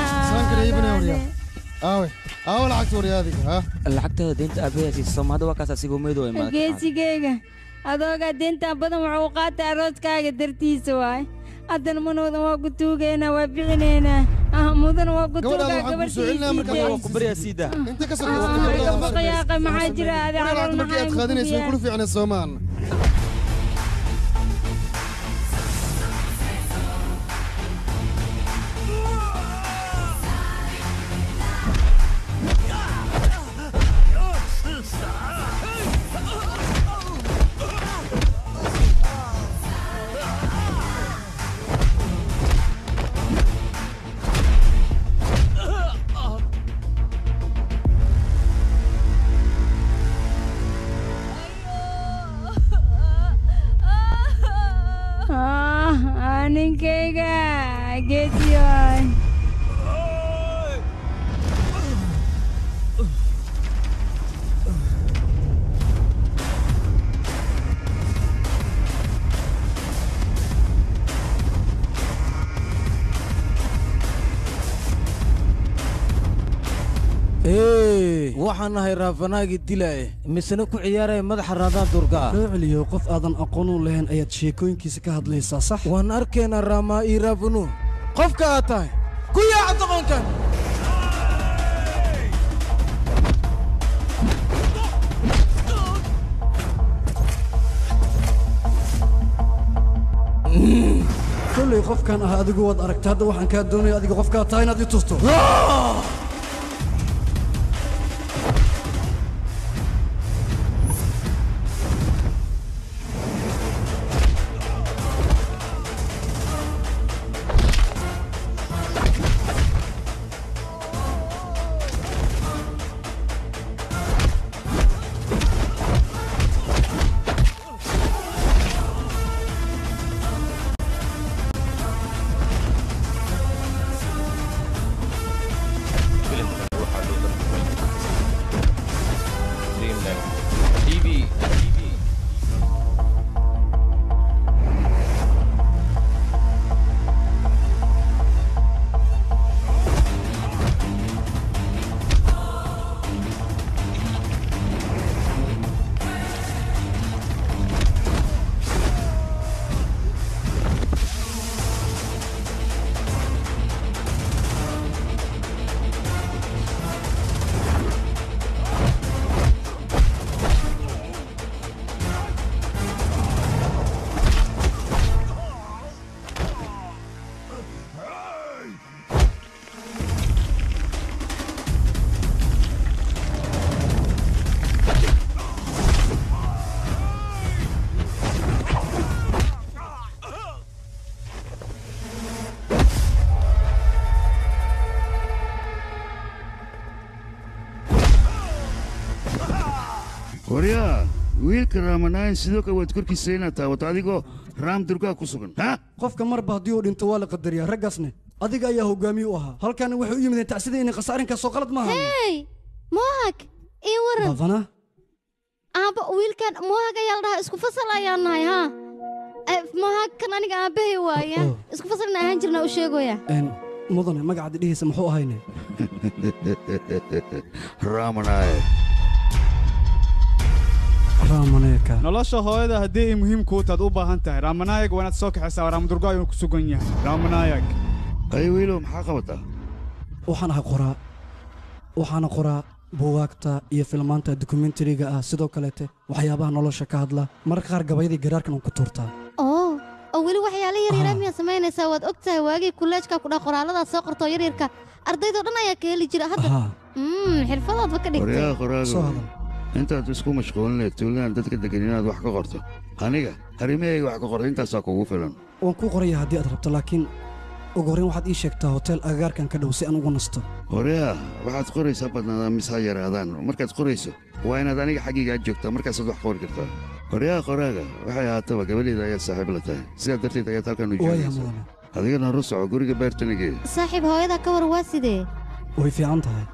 aawe aawe lacagta waryaadiga ha lacagtada deynta aabayaa siisa soomaalida waa kaas asigoo meedo ay maad geesigeyga adoogaa deentaa badan wuxuu qaatay arooskaaga dartiisa waay haddana manoodan waa ku tuugaynaa waa bixinaynaa ah mudan waa ku tuugaa gabartiisiida baqayaaqa maxaa jira adi calool markii aad qaadinayso way kula fiicnay soomaan ninkayga geediyoy ee waxaan nahay raafanaagii dilaaye misena ku ciyaaraya madaxa raadaan durga ah loo celiyo qof aadan aqoon u lahayn ayaad sheekooyinkiisa ka hadlaysaa sax waan arkaynaa raamaa ii raafanu qofka aad tahay ku yaaca doqonkan kollay qofkan ah adigu waad aragta hadda waxaan kaa doonaya adiga qofkaa tahay inaad i tusto filimkan waxaa loo tarjumay dreamland tv tv waryaa wiilka raamanayn sidoo kale waad korkiisa inaad taawato adigoo raam durgaa ku sugan ha qofka marba haddii uu dhinto waa la qadariyaa raggaasne adiga ayaa hogaamiye u ahaa halkaana waxay u yimideen tacsida inay khasaarinkaasoo qalad maaha hey mohag ii waran baafana aabba wiilkan mohag ayaa la dhahaa isku fasal ayaan nahay haa Eh, mohag kan aniga aabbahay waaya isku fasalna ahaan jirna u sheegoya Een, mudane magacaad dhihiisa muxuu ahayne raamanaay raamaneeka nolosha hooyada haddii ay muhiim kuu taad u baahan tahay raamanaayag waa inaad soo kaxaysaa raamdurgo ayuu ku sugan yahay raamanaayag ay wiilow maxaa qabataa waxaan ahay qoraa waxaana qoraa buugaagta iyo filmaanta dokumentariga ah sidoo kaleete waxyaabaha nolosha ka hadla mararka qaar gabayadii garaarkan uu ku tuurtaa oo oo weli waxyaala yaryara miyaa samaynaysaa waad og tahay waagii kulleejka ku dhah qoraalladaas soo qortoo yaryarka ardaydoo dhan ayaa ka heli jira hadda Mm, xirfadoodba ka dhigtay waryaa qoraago intaad isku mashquulinay tuuladaan dadka degan inaad wax ka qorto aniga arrimahayga wax ka qorto intaasaa kugu filan waan kuu qoraya haddii aad rabto laakiin ugu horrayn waxaad ii sheegtaa hotel agagaarkan ka dhow si aan ugu nasto waryaa waxaad qoraysaa badnaadaan mise ha yaraadaan markaad qorayso waa inaad aniga xaggayga aad joogtaa markaasaad wax qori kartaa waryaa qoraaga waxay ahaataba gabadheeda ayaad saaxiib la tahay sidaa darteed ayaad halkan u Waaya joogaysaa mudane. adigana horu soco guriga beertanigeeda saaxiib hooyada ka war waa sidee way fiican tahay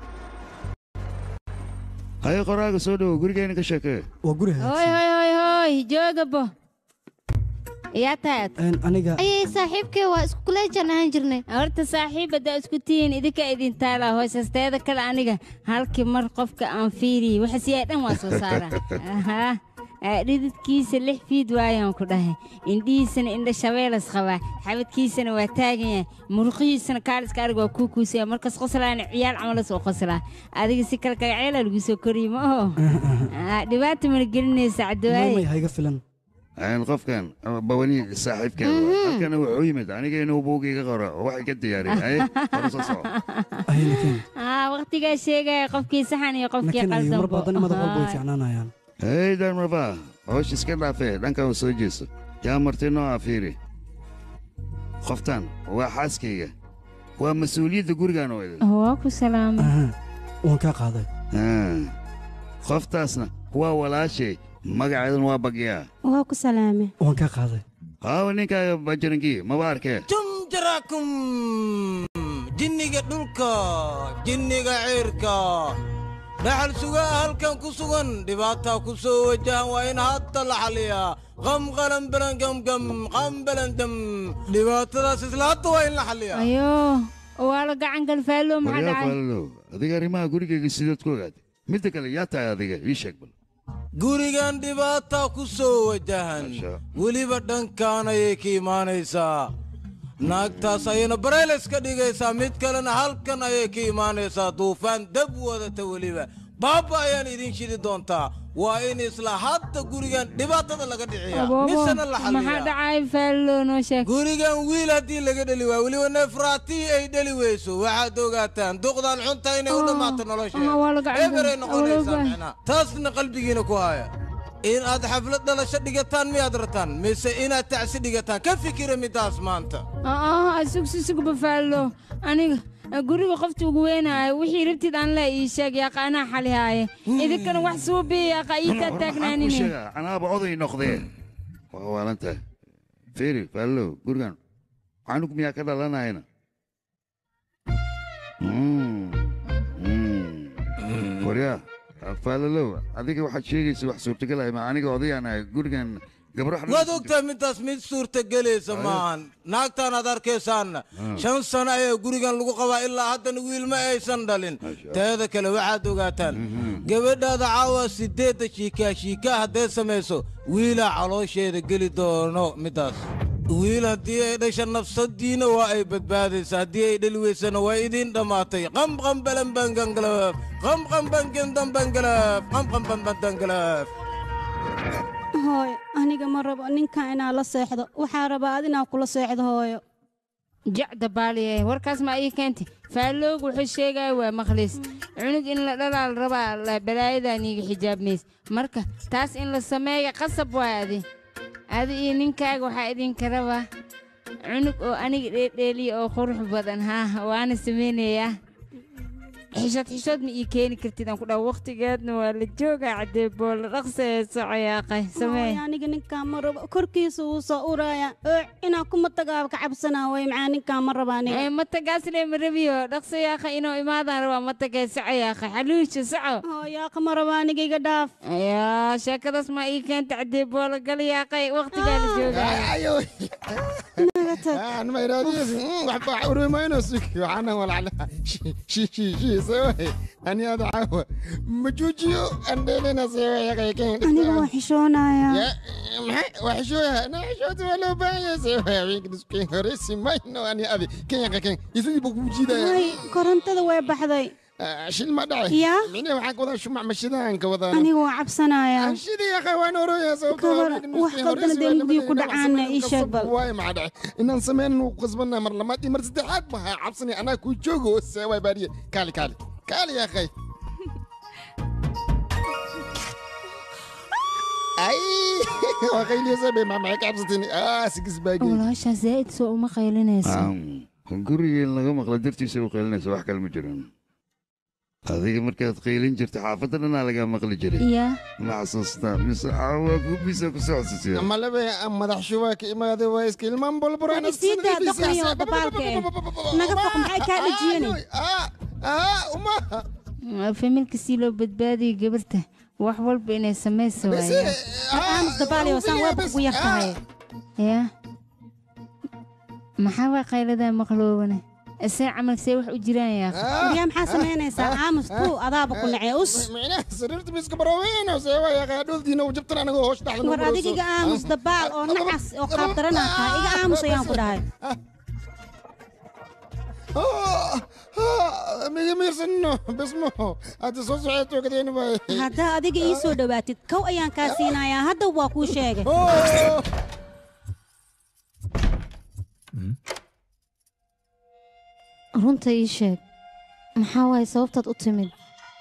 haye qoraaga soo dhowo gurigayna ka sheekee waa guri hoy hoy hoy hoy joogabo yaa taad aniga ayay saaxiibkee waa isku kuleejaan ahaan jirnay horta saaxiibada isku tihiin idinka idin taala hoosasteeda kale aniga halkii mar qofka aan fiiriyi waxasiyaa dhan waa soo saara Ahaa. Aa, dhididkiisa lix fiid waayaan ku dhahay indhihiisana indha shabeelas qabaa xabadkiisana waa taagan yahay muruqihiisana kaaliska arig waa kuu kuusaya markas qoslaana ciyaal camalas oo qoslaa adiga si kale kagaceela lagu soo koriye ma oho Aa, dhibaata mana gelinaysa maymay cadawaaye hayga filan Een, qofkan ama bawani saaxiibkeeda waa. halkana wuxuu yimid aniga inuu buugiga qoro oo waxay ka diyaariyeen haye horu soo soco Aa, waqtigaa sheegaya qofkii saxan iyo qofkii laakiin mar badan madax walba way qaldan fiicnaanayaan hey darmaba hoosh iska dhaafee dhankan soo jeeso yaa marti noo afiiri qoftan waa xaaskayga waa mas-uuliyadda gurigaan oo idin waa ku salaamay waan kaa qaaday Ah, qoftaasna waa walaashay magaceeduna waa bagyaa waa ku salaamay waan kaa qaaday haawa ninkaaga bajarankii maba arkee jumjarakum jinniga dhulka jinniga ciirka dhaxal sugaa halkan ku sugan dhibaataa ku soo wajahan waa in hadda la xaliyaa qam qalan balan gamgam qam balan dam dhibaatadaas isla hadda waa in la xaliyaa ayo waa la gacan galfaallo maxaa waryaa dhacay faalow adiga arrimaha gurigayga sidaad ku ogaatay midda kale yaa tahay adiga ii sheeg bal gurigan dhibaataa ku soo wajahan weliba dhankaan ayay ka imaanaysaa naagtaas ayayna barayles ka dhigaysaa mid kalena halkan ayay ka imaanaysaa duufaan dab wadata weliba baaba ayaan idin shidi doontaa waa in isla hadda gurigan dhibaatada laga dhiciyaa aboobo misena la maxaa xaliyaa dhacay faallo noo sheeg gurigan wiil haddii laga dheli waa weliba neefraatii ay dheli weyso waxaad ogaataan duqdan xunta inay u dhammaato ah, waa la nolosheeda gacan eberay gal- noqonaysaa awoogaa. micnaa taasna qalbigiina ku haya in aad xaflad dhalasho dhigataan miyaad rataan mise inaad tacsi dhigataan ka fikira midaas maanta ah sugsi sugba faallo aniga guriga qofta ugu weynaayo wixii rabtid aan le ii sheeg yaaqa anaa xalihaaye idinkana wax suubi yaaqa ii taa waxaan kuu taagnaanine sheegaa anaaba oday noqdee waa waalan tahay feri faalow gurigan canug miyaa ka dhalanayna Mm, mm. waryaa faalalow adiga waxaad sheegaysa wax suurtagal ah ma aniga odayaan ahay gurigan gabro waad ogtahay midaas mid suurtagelaysa maahan naagtaan aad arkaysaanna shan sano ayaa gurigan lagu qabaa ilaa haddana wiil ma aysan dhalin teeda kale waxaad ogaataan gabadhaada caawa sideedda shiikaa shiikaa hadday samayso wiilaa caloosheeda geli doono midaas wiil haddii ay dhasha nafsadiina waa ay badbaadaysaa haddii ay dhali weysana waa idiin dhammaatay qamqambalanbangangalaf qamqambangendambangalaf qamqambanbandangalaf hooyo aniga ma rabo ninkan inaan la seexdo waxaa rabaa ad inaan kula seexdo hooyo jacda baaliye warkaas ma ii keentay faalloogu wuxuu sheegaya waa makhliis cunug in la dhalaal rabaa la- balaayadan iiga xijaabmays marka taas in la sameeya qasab waa adi adi iyo ninkaaga waxaa idinka rabaa cunug oo aniga dheedheeliya oo qurux badan haa waana samaynayaa xishood xishood ma ii keeni kartid aan ku dhaha waqtigeedna waa la joogaa caddee boolla dhaqsa ee socoyaaqay samee hooyo aniga ninkan ma rabo korkiisa wuu soo uraya oo inaan kuma tagaaba ka cabsanaa way macaa ninkan ma raba aniga ee matagaasle ma rabiyo dhaqso yaaqa inuu imaadaan rabaa matagee soco yaaqa xaluusha soco hooyaaqa ma raba aniga iga dhaaf yaa sheekadaas ma ii keenta caddee boola gal yaaqay waqtigaa la joogaayo أنا ما يراديس وحبا عوري ما ينسك وعنا ولا على شي شي شي شي سوي أنا هذا عاوة مجوجيو أنا لنا سوي يا كي aniga waa xishoonayaa يا محي وحشوها أنا حشوت ولا بايا سوي يا بيك نسكين هرسي ما ينو أنا أبي كين يا كين يسوي بوجي ده hay korontada way baxday شيل ما داعي يا مين وحق وضع شو مع مشيدان كوضع aniga waa cabsanayaa شيدي يا أخي وين ورو يا سوي gabar wax qaldana dee mugdiga ku dhacaana ii sheeg bal واي ما داعي إن سمين وقصبنا مر لما دي مرت حد ما عبسني أنا كوي جوجو سوي بارية كالي كالي كالي يا أخي أي وخيلي سبي ما معك عبستني آه سكس باقي walaashaa zaa'id soo uma qaylinayso guriga in laga maqla dartiisa u qaylinaysa wax kale ma jiran adiga markaad qaylin jirta xaafadda dhanaa lagaa maqli jiray yaa ma xasuustaa mise caawa gubisa ku soo xasuusiya أما لبي أما ذا شوك إما ذا وايس كلمان بولبرين isiidaa doqniyo dabaalka eh naga foq maxay kaa dhajiyani familka si loo badbaadiyo gabarta wax walba inay samayso waaya aamus dabaaliyo saan weebka ugu yar tahay yaa maxaa waa qayladaa maqloobane isee camalka see wax u jiraan yaa waryaa maxaa samaynaysaa aamus tuu adaaba ku nacee us معناه سررت بس كبروين وسوى يا أخي دول دينا وجبتنا أنا هوش دحل war adiga iga aamus dabaal oo nacas oo qaabdaranaa tahay iga aamus ayaan ku dhahay مية ميرسنو بسمو هذا صوص عيتو كدين باي haddaa adiga ii soo dhowaatid kow ayaan kaa siinayaa hadda waa kuu sheegay runta ii sheeg maxaa waaye sababtaad u timid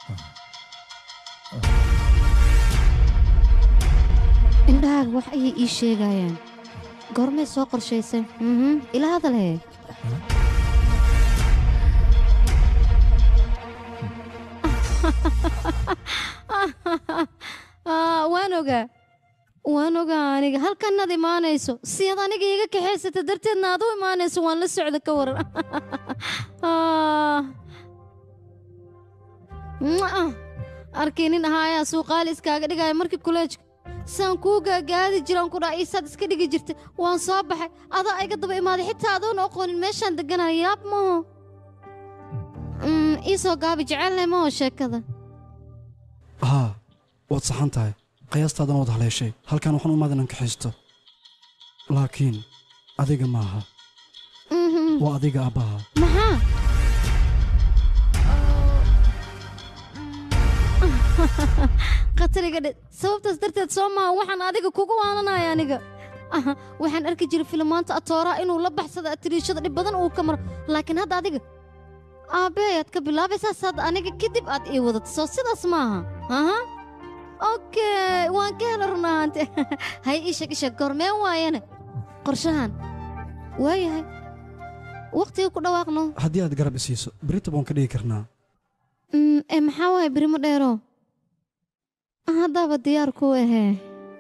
indhahaaga wax ayay ii sheegayaan goormay soo qorshaysay mhm ila hadalhe Ah, waan ogaa waan ogaa aniga halkanaad imaanayso si aad aniga iiga kaxaysata darteedna aad u imaanayso waan la socda ka waran Ah. Mwah. arkay nin ahaayaa suuqaali iskaaga dhigaya markii kuleejka saan kuu gaagaadi jiraan ku dhaha iisaad iska dhigi jirta waan soo baxay adaa iga daba imaaday xitaa adoon aqoonin meeshaan deganaya yaab maho Mm, ii soo gaabi jecelnay maho sheekada haa waad saxan tahay qiyaastaadana waad haleeshay halkan waxaan u maadinan kaxaysto laakiin adiga maaha Mhm. waa adiga aabbaha maxaa khatariga dhe sababtaas darteed soo maaha waxaan adiga kugu waananaya aniga Aha, waxaan arki jiray filimaanta atooraa inuu la baxsada atiriishada dhib badan uu ka maro laakiin hadda adiga aabbe ayaad ka bilaabaysaa saad aniga kadib aad ii wadato soo sidaas maaha aha okay waan ka hela run ahaante hay ii sheeg ii sheeg goormeen waayane qorshahan waayahay waqtiga ku dhawaaqno haddii aad garab isiiso berita baan ka dhigi karnaa Mm, ee maxaa waaye berimo dheero haddaaba diyaar ku ahee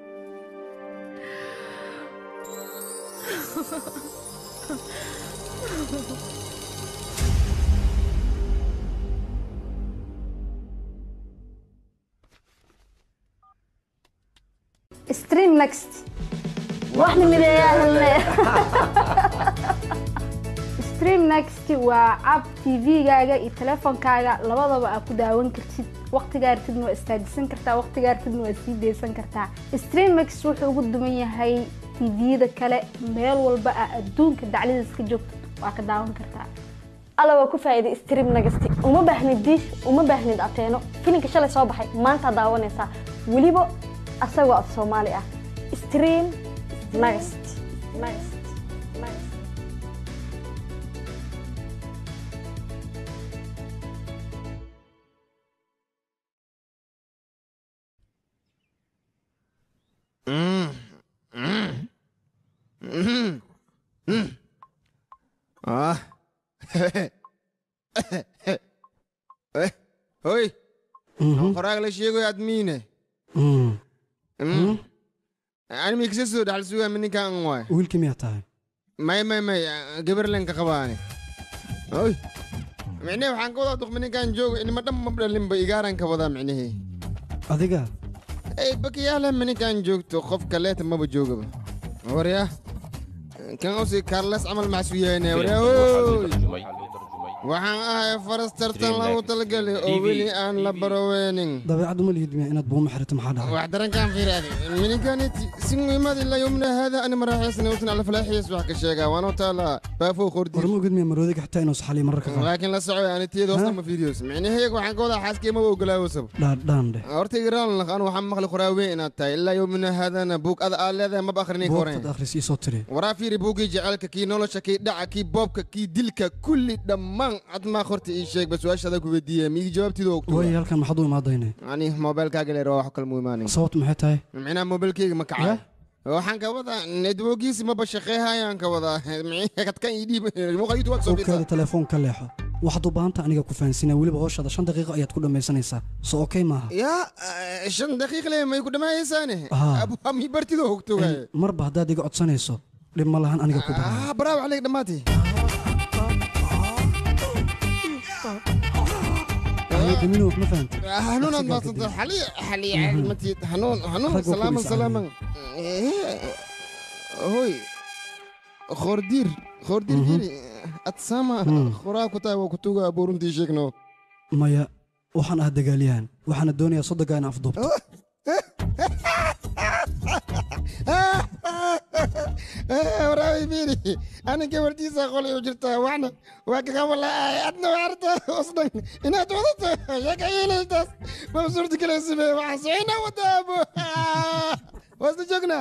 stream next waxna mideeyaa helne stream next waa app tv-gaaga iyo telefoonkaaga labadaba aad ku daawan kartid waqtigaa artidna waa istaajisan kartaa waqtigaa artidna waa sii deysan kartaa stream next wuxuu ugu duman yahay tviyada kale meel walba aa adduunka dacladiis ka joogto waa ka daawan kartaa alla waa ku faa'iiday stream nagasti uma baahnid diish uma baahnid ateeno filinka shalay soo baxay maanta daawanaysaa weliba asagoo af soomaali ah stream nagast nagast nagast Mm. Mm. Mhm. Mm. Ah. Eh, Hoy. Qoraag la sheegayo admiine. Mm. Ani mi kisa soo dhaxal sugaa mininkan waay. wiilkii miyaa tahay May may may gabar len ka qabaane. Hoy. Micne waxaan ka wadaa duq mininkan joogo inima dhan ma dhalin ba igaaran ka wadaa micnehe. adiga Ey bakiyaala mininkan joogto qof kaleeta maba joogaba. Warya. Kan usi Carlos camal maxsuu yahay warya. Hoy. waxaan ahay faras tartan lagu talagalay oo weli aan la baroweynin dabeecaddu ma lihid miya inaad buuma xirito maxaa dhacay wax darankaan fiiraade mininkaniti si muhiimad ilaa yomna haada ani maraaxeysna usan ala falaaxiis wax ka sheegaa waanoo taala baafoo qordi warma ogid miya maroodiga xitaa inuu saxaliyo mararka qaar laakiin la socoy ani tiyada hoosta ma fiiriyos micnaheega waxaan ka wadaa xaaskii maba ogolaawasab dhaadhaan dheh horta igraan laq anu waxaan maqli qoraaweyn inaad tahay ilaa yomna haadana buug ada aad leedahay maba akhrinay ka buugtad akhris ii soo tiri waraa fiiri buuggii jecelka kii nolosha kii dhaca kii boobka kii dilka kulli dhammaan admaa horta ii sheeg bas su-aashaada ku weydiiye miigi jawaabtiida ogto waayo halkan maxaad u imaadayne ani mobilkaaga leer waa wax kale mu imaanin sababtu maxay tahay micnaha mobilkeyga ma kacay waxaan ka wadaa netwogiisi maba shaqeehayaan ka wadaa kadkan ii dhiib muuqaytu waad soo ogkaada telefoon ka leexo waxaad u baahanta aniga ku fahansinaa weliba howshaada shan daqiiqo ayaad ku dhammaysanaysaa soo okey maaha yaa shan daqiiq le may ku dhammaayaysaane Haa. mi bartida hogtogaye marba haddaad iga codsanayso dhib ma lahan aniga ku baraa baraaw caleyg dhammaatay damino wax ma fahanta hanuunaad maadsanta xali xali matid hanuun hanuun Rag waa salaaman kulis salaaman hoy khordiir khordiir jiri adsama khoraa ku tahay waa kutuga abuuruntii sheegno maya waxaan ah dagaalyahan waxaana doonayaa soddonka in afduubto waraabi fiiri ani gabartiisa qolay u jirtaa waxna waa kakawalaay adna waarta osdhan inaad wadato sheeka yeelaytaas ma suurta galaysibe waxaan soconaa wadaabo waasna joognaa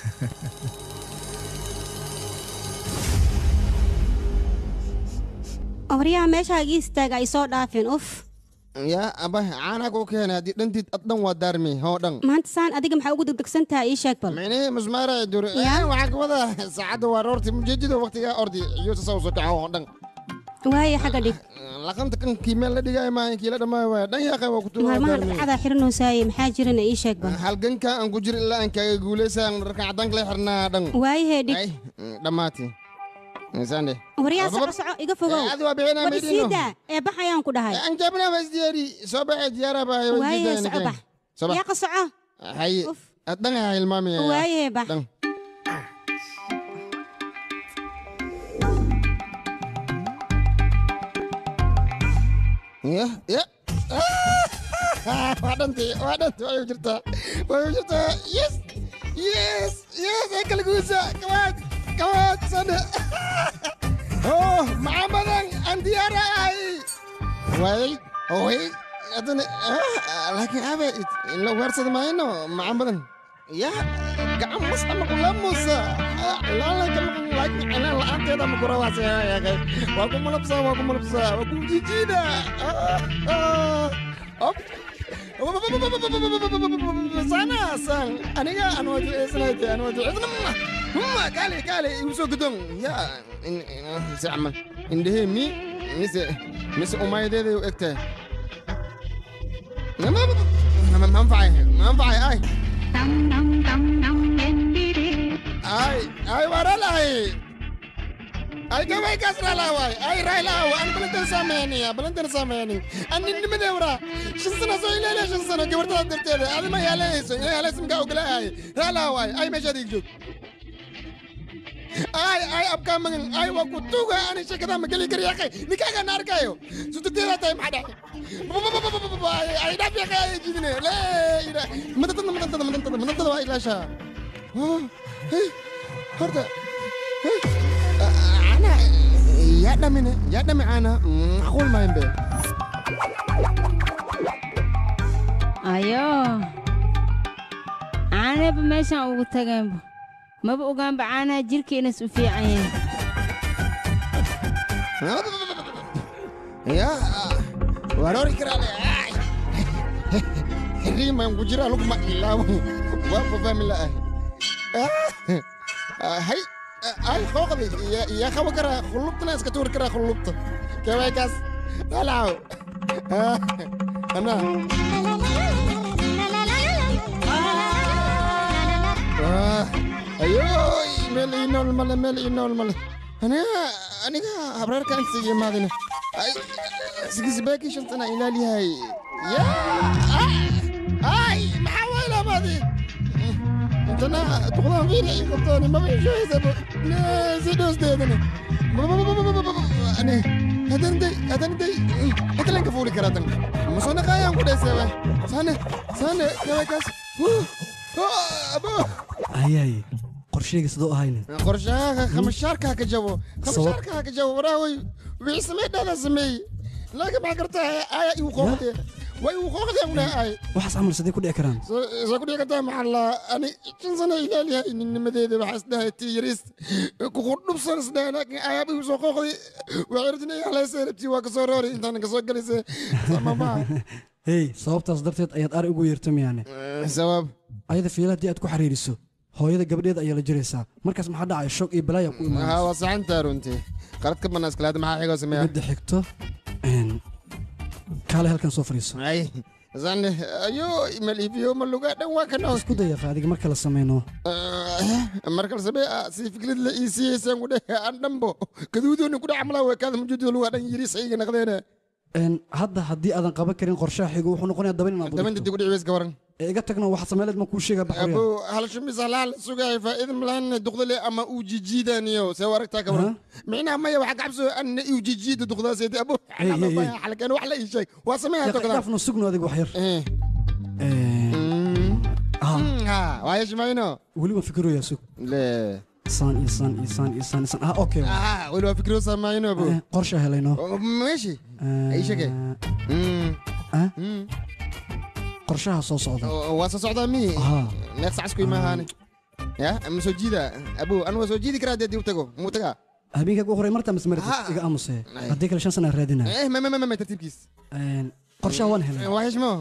waryaha meeshaaga istaaga ay soo dhaafeen uf yaa aba caanaa kuu keenay haddii dhantid ad dhan waa daarmi hoo dhan maanta saan adiga maxaa ugu degdegsan tahay ii sheeg bal micnihii musmaara dur waxaan ka wadaa saacadda waa roorti mujeedida waqtigaa ordi iyuusa saw soo kaca oo dhan waaye xagga dhig laqanta kan kii meel la dhigaayo maahan kii la dhammaayo waaya dhan yaaqay waa ku tuuraa maalmaha gaarnay. dhacdaa xiranoosaayey maxaa jirana ii sheeg bal halganka aan ku jiro ilaa aan kaaga guulaysaan dharkan caddaanka la xirnaa dhan waayahee dhig Ay, dhammaati sande waryaa soco soco iga fogow adi waa bixinaa war maydhiino isiidaa ee bax ayaan ku dhahay aan jabnaa baa isdiyaari soo baxay diyaara baa waayahee soco bax yaaqa soco haye dhan ayaa hilmaamaya waayahee bax dhan ya ya waa dhantay waa dhantay waa jirtaa waa jirtaa yes yes yes ee kala guusa kawaad kawaad sande oh maxaa badan aan diyaara ahay waayay oy haddana laakiin abe in la ugaarsada maayno maxaa badan ya gacan mas ama kula musa ilaala kalmaqan laakiin cilaan la'aanteeda ma kura waa seeyaaqay waa ku malabsaa waa ku malabsaa waa ku jijiida op sana san aniga aan waa duceysanayd aan waa duceysana huma kaale kaale igu soo gudon ya se camal indhehee mi mise mise umaydeeday u egtahay manfacay manfacay ay ay ay waralahay ay gabay kaas ralaaway ay raylaawa an balantan saameyniya balantan saameyni an ninnimadee waraa shan sano soo ileelaya shan sano gabartada darteeda adima yaalayayso ina yaalaysa mkaa ogolaahay raalaaway ay meeshaad ig joog ay ay abkaa magan ay waa ku tuuga ani sheekadaa ma geli kari yaqay nikaaga na arkayo sutugteedaa tahay maxaa dhaxay ay dhaaf yaqay ay jidine lee madantada madantada madantada madantada waa ilaashaa horta ana yaa dhamine yaa dhami ana macquul maayan be ayo caanaba meeshaan ugu tageenba maba ogaanba caanaha jirka inas u fiican yahay ya waroori karaale riiman ku jira lugma ilaawo waa fafahmi la'ahay hay ay qooqdi yaa qabo karaa khulubtana iska tuuri karaa khulubta kawaykaas dalaw ana ayoy meel ii nool male meel ii nool male aniga aniga habreerkaan siiyo maadina ay sigisbeekii shantana ilaaliyahay ya ay maxaa waylaamaadi intana duqdaan fiina ii qabtooni maba ishohaysaba si dhoosdeedani ani hadanday hadanday hadalan ka fuuli karaa dan masoo naqaayaan ku dheeseeba saane saane gabakaas abo ayaay qorshayga sidoo ahaynin qorshaha khamashaarkaa ka jabo khamashaarkaa ka jabo waraaway wixii samey dhaadaa sameey laakiin maxaa kartaa aaya igu qooqdee way igu qooqdee una ay waxaas camal sidee ku dhici karaan soo ku dhici kartaa maxaa la ani shan sano ilaaliyahay ninnimadeeda waxaa isdhahay tii yariis kuku dhubsan isdhahay laakiin ayaab igu soo qooqday waxay rajinay halaysa rabtii waa kasoo roori intaan kasoo galaysa samamaa hey sababtaas darteed ayaad ari ugu yeerta miyaane sabab ayada fiila haddii aad ku xiriiriso hooyada gabadheeda ayaa la jiraysaa markaas maxaa dhacaya shoog iyo balaaya ku haa imaanaysa waa saxantaa runtii qalad ka bannaa iskalaada maxaa xigoo sameeya midda xigto een, kaale halkan soo fadhiiso ay zane ayo mal iibiyo ma lugaa dhan waa kanoo isku dayaqa adiga marka la sameyno markal samee si fikrad la ii siiyeysan ku dheh aan dhanbo gaduudooni ku dhex amlaa weekaada mujuudo lugaa dhan yiri sayga naqdeene Een, hadda haddii aadan qaban karin qorshaha xigo wuxuu noqonayaa daban inaad daban dib ku dhici weys gabaran ee iga tagna waxaad sameeleed ma kuu sheegaa baxriya abo hal shumis halaal sugay faa'iidan malahan duqdale ama uu jijiidaniyo see waragtaa ka waran micnaha maya waxa gacabso anna uu jijiida duqdaaseedi abo Hey, hey, hey. xalkan wax la ii sheeg waa sameeyaa Yaqa, togdaa dhaafno sugno adiga wax yar ha waayo shimayno weli waan fikiroyaa sug le saan iyo saan iyo saan iyo saan iyo saan ah okay ah weli waa fikiro samayno abo Eh, qorsha helayno meeshi ii sheegay ah qorshaha soo socda waa soo socdaa mi Haa. neeq sac isku imahaani ya ma soo jiida abo anu waa soo jiidi karaa dee dib tago muu tagaa habeenkaaga u horay martaa masmarid iga aamusee haddii kale shan sana raadinaya eh ma ma ma ma tartiibkiis qorshaha waan helay waa heshmo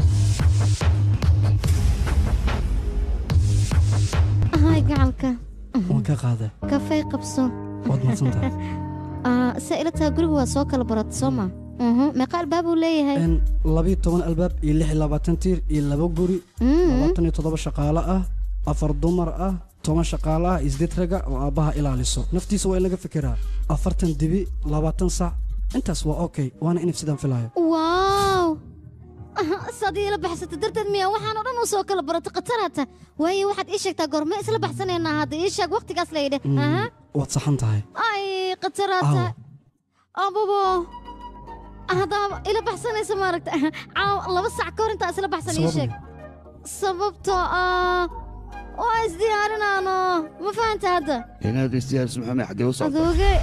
hay gacalka waan ka qaaday kafee qabso waad mahadsantahay Ah, saa ila tahay guriga waa soo kala barata soo ma Mhm, meeqa albaab uu leeyahay Een, labiyo toban albaab iyo lix iyo labaatan tiir iyo laba guri Mm. labaatan iyo toddoba shaqaale ah afar dumar ah toban shaqaale ah iyo sideed raga oo aabbaha ilaaliso naftiisa waa in laga fikiraa afartan dibi labaatan sac intaas waa okay waana inif sidaan filayo waaw saad iila baxsata darteed miyaa waxaan oo dhan u soo kala barata khatarata waayo waxaad ii sheegtaa goorme isla baxsanaynaa hadda ii sheeg waqtigaas layidhe Mm, aha waad saxan tahay ay khatarata ababo haddaa ila baxsanaysa maaragta caaw laba sac ka hor intaa isla baxsan ii sheeg sababtoo ah waa isdiyaarinaano ma fahanta hadda inaad isdiyaariso maxamed xaggee u socota adoogay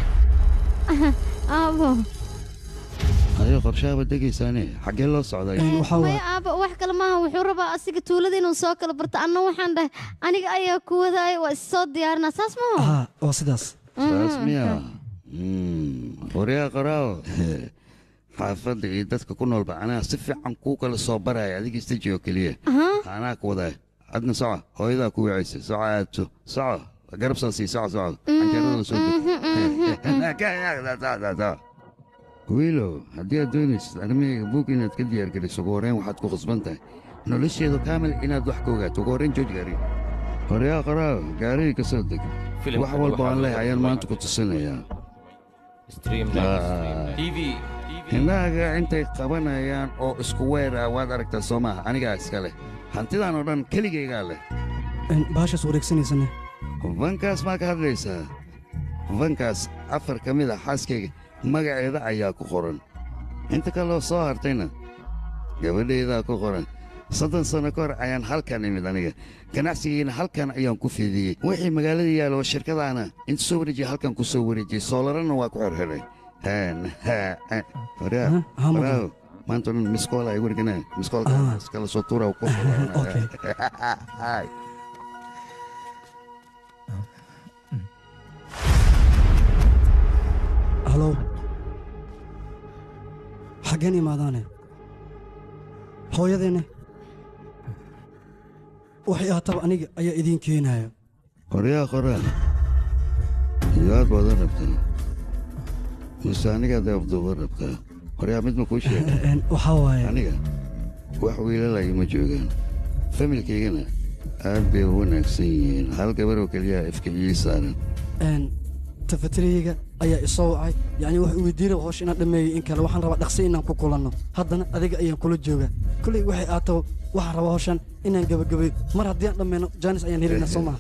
aabo ayo qorshaaba degaysaane xaggee loo socday maya aaba wax kale maaha wuxuu rabaa asiga tuulada inuu soo kala barto anna waxaan dhahay aniga ayaa ku wadaaya waa issoo diyaarinaa saas maho haa waa sidaas saas miya waryaa qoraawo xaafadda iyo dadka ku noolba anaa si fiican kuu kala soo baraya adiga istaji oo keliya anaa ku wadaaya adna soco hooyadaa ku wicaysa soco aadso soco garab soo sii soco soco canjeerada soo deg wiilow haddii aad doonaysid arrimahayga buug inaad ka diyaargeliso ugu horreyn waxaad ku khasban tahay nolosheedu kaamil inaad wax ka ogaato ugu horreyn jooj gaari horyaa qoraawo gaarigii ka soo deg Filimka wax walba waxaa aan loo leeyahay ayaan darbay maanta ku tusinayaa Stream Ah. Next. TV. indhahaga intay qabanayaan oo isku weer ah waad aragtaa soo maaha anigaa iska leh hantidaan oo dhan keligaygaa leh Een, bahashaas wareegsanaysane vankaas maa ka hadlaysaa vankaas afar ka mid ah xaaskayga magaceeda ayaa ku qoran inta kaloo soo hartayna gabadhaydaa ku qoran soddon sanno ka hor ayaan halkan imid aniga ganacsigiina halkan ayaan ku fidiyey wixii magaalada yaalo oo shirkadaana inta soo wareejiya halkan ku soo wareejiyey soolarana waa ku xirxiray waryaa haa, ma waraaw maanta o dhan miskoola ay warganaa miskoolka iskala soo tuura ku halow xaggeen imaadaane hooyadeenne waxay ahaataba aniga ayaa idiin keenayo qoryaa qoraan yaad badan rabtaa mise anigaad afduuba rabtaa qoryaa mid ma kuu sheega waxaa waaye aniga wax wiilalaya ma joogaan familkaygana aad bay u wanaagsan yihiin hal gabaroo keliyaa ifkiciyii saaran Een, tafatiriyeyga ayaa isoo wacay yacni wuxuu weydiinaya hawsha inaan dhammeeyey in kale waxaan rabaa dhaqsi inaan ku kulanno haddana adiga ayaan kula joogaa kolley waxay aataba waxaan rabaa hawshan inaan gebagabeeyo mar haddii aan dhammayno jaanis ayaan helaynaa soo maha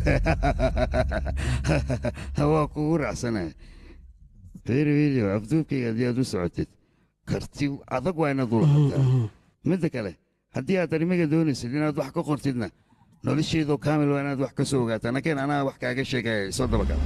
waa kugu raacsanaya reer wiilio afduubkayga haddii aad u socotid karti adag waa inaad ula qabtaa midda kale haddii aad arrimaga doonaysid inaad wax ka qortidna nolosheedoo kaamil waa inaad wax ka soo ogaataa nakeen anaa wax kaaga sheegaya soo dabagal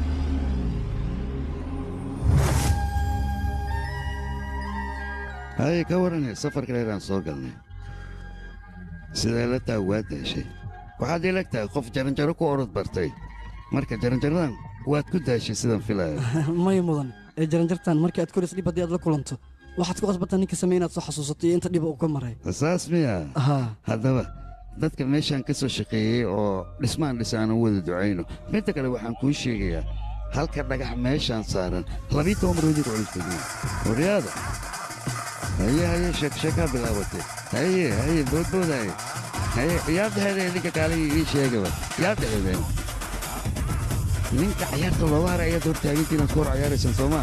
haye ka waranay safarka dheeraan soo galnay sidee la taa waa daashay waxaad ilag tahay qof jaranjaro ku orod bartay marka jaranjaradan waad ku daashay sidaan filaya may mudan ee jaranjartan markii aad koris dhib haddii aad la kulanto waxaad ku qasbataa ninka samey inaad soo xasuusato iyo inta dhiba uu ka maray saas miya haa haddaba dadka meeshaan ka soo shaqeeyey oo dhismaan dhis aan u wada ducayno midda kale waxaan kuu sheegayaa halka dhagax meeshaan saaran labii toban maroodi ku culus badan waryaada haye haye sheeksheekaa bilaabatay haye haye boodboodaye haye yaa dhexeeda idinka kaalay ii sheegaba yaa dhexeedeen ninka cayaarta looga haray ayaad hortaaginta inaad ku hor cayaaraysaan soomaa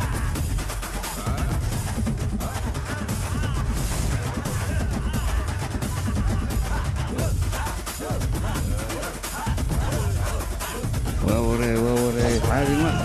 waa waree waa waree caadi ma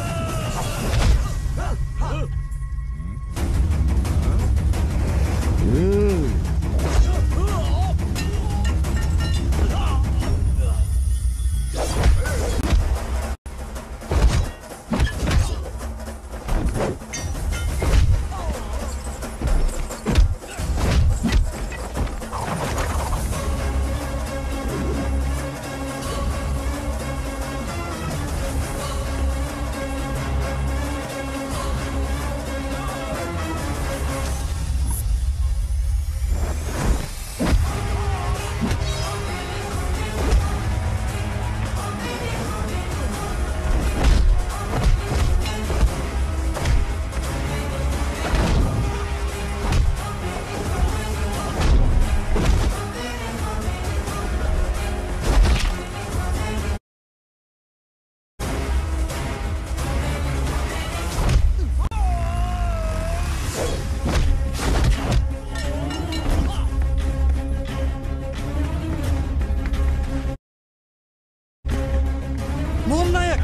sheeg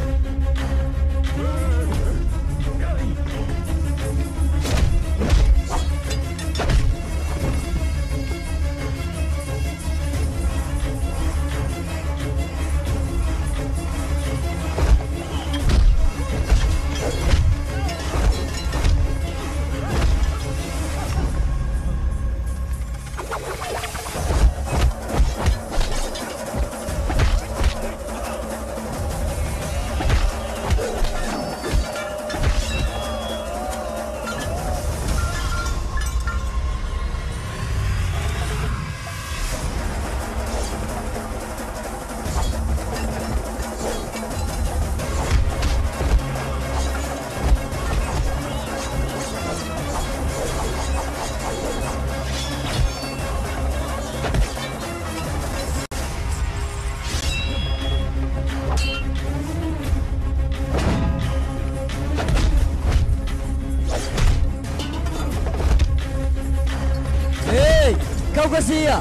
hey kau ka siiya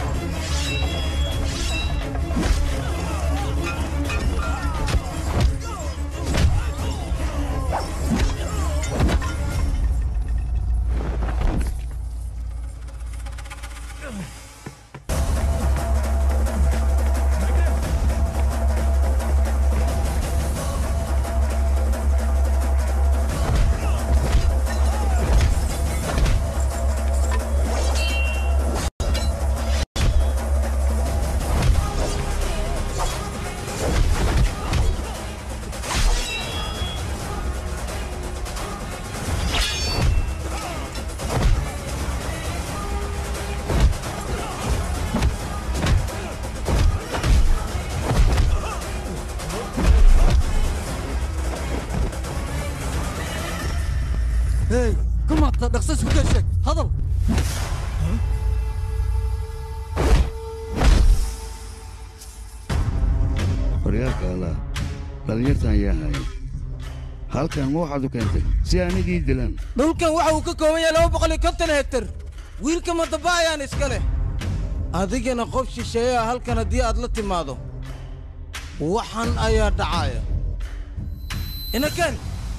hey kumaata dhaqso isku keen sheeg hadal horyaalka allah dhallinyartan ayaa haya halkan ma waxaad u keentay si anigii dilaan dhulkan waxa uu ka kooban yahay laba boqol iyo konton hektar wiilka madaba ayaan iska leh adigana qof shisheeyaa halkan haddii aad la timaado waxan ayaa dhacaya inaken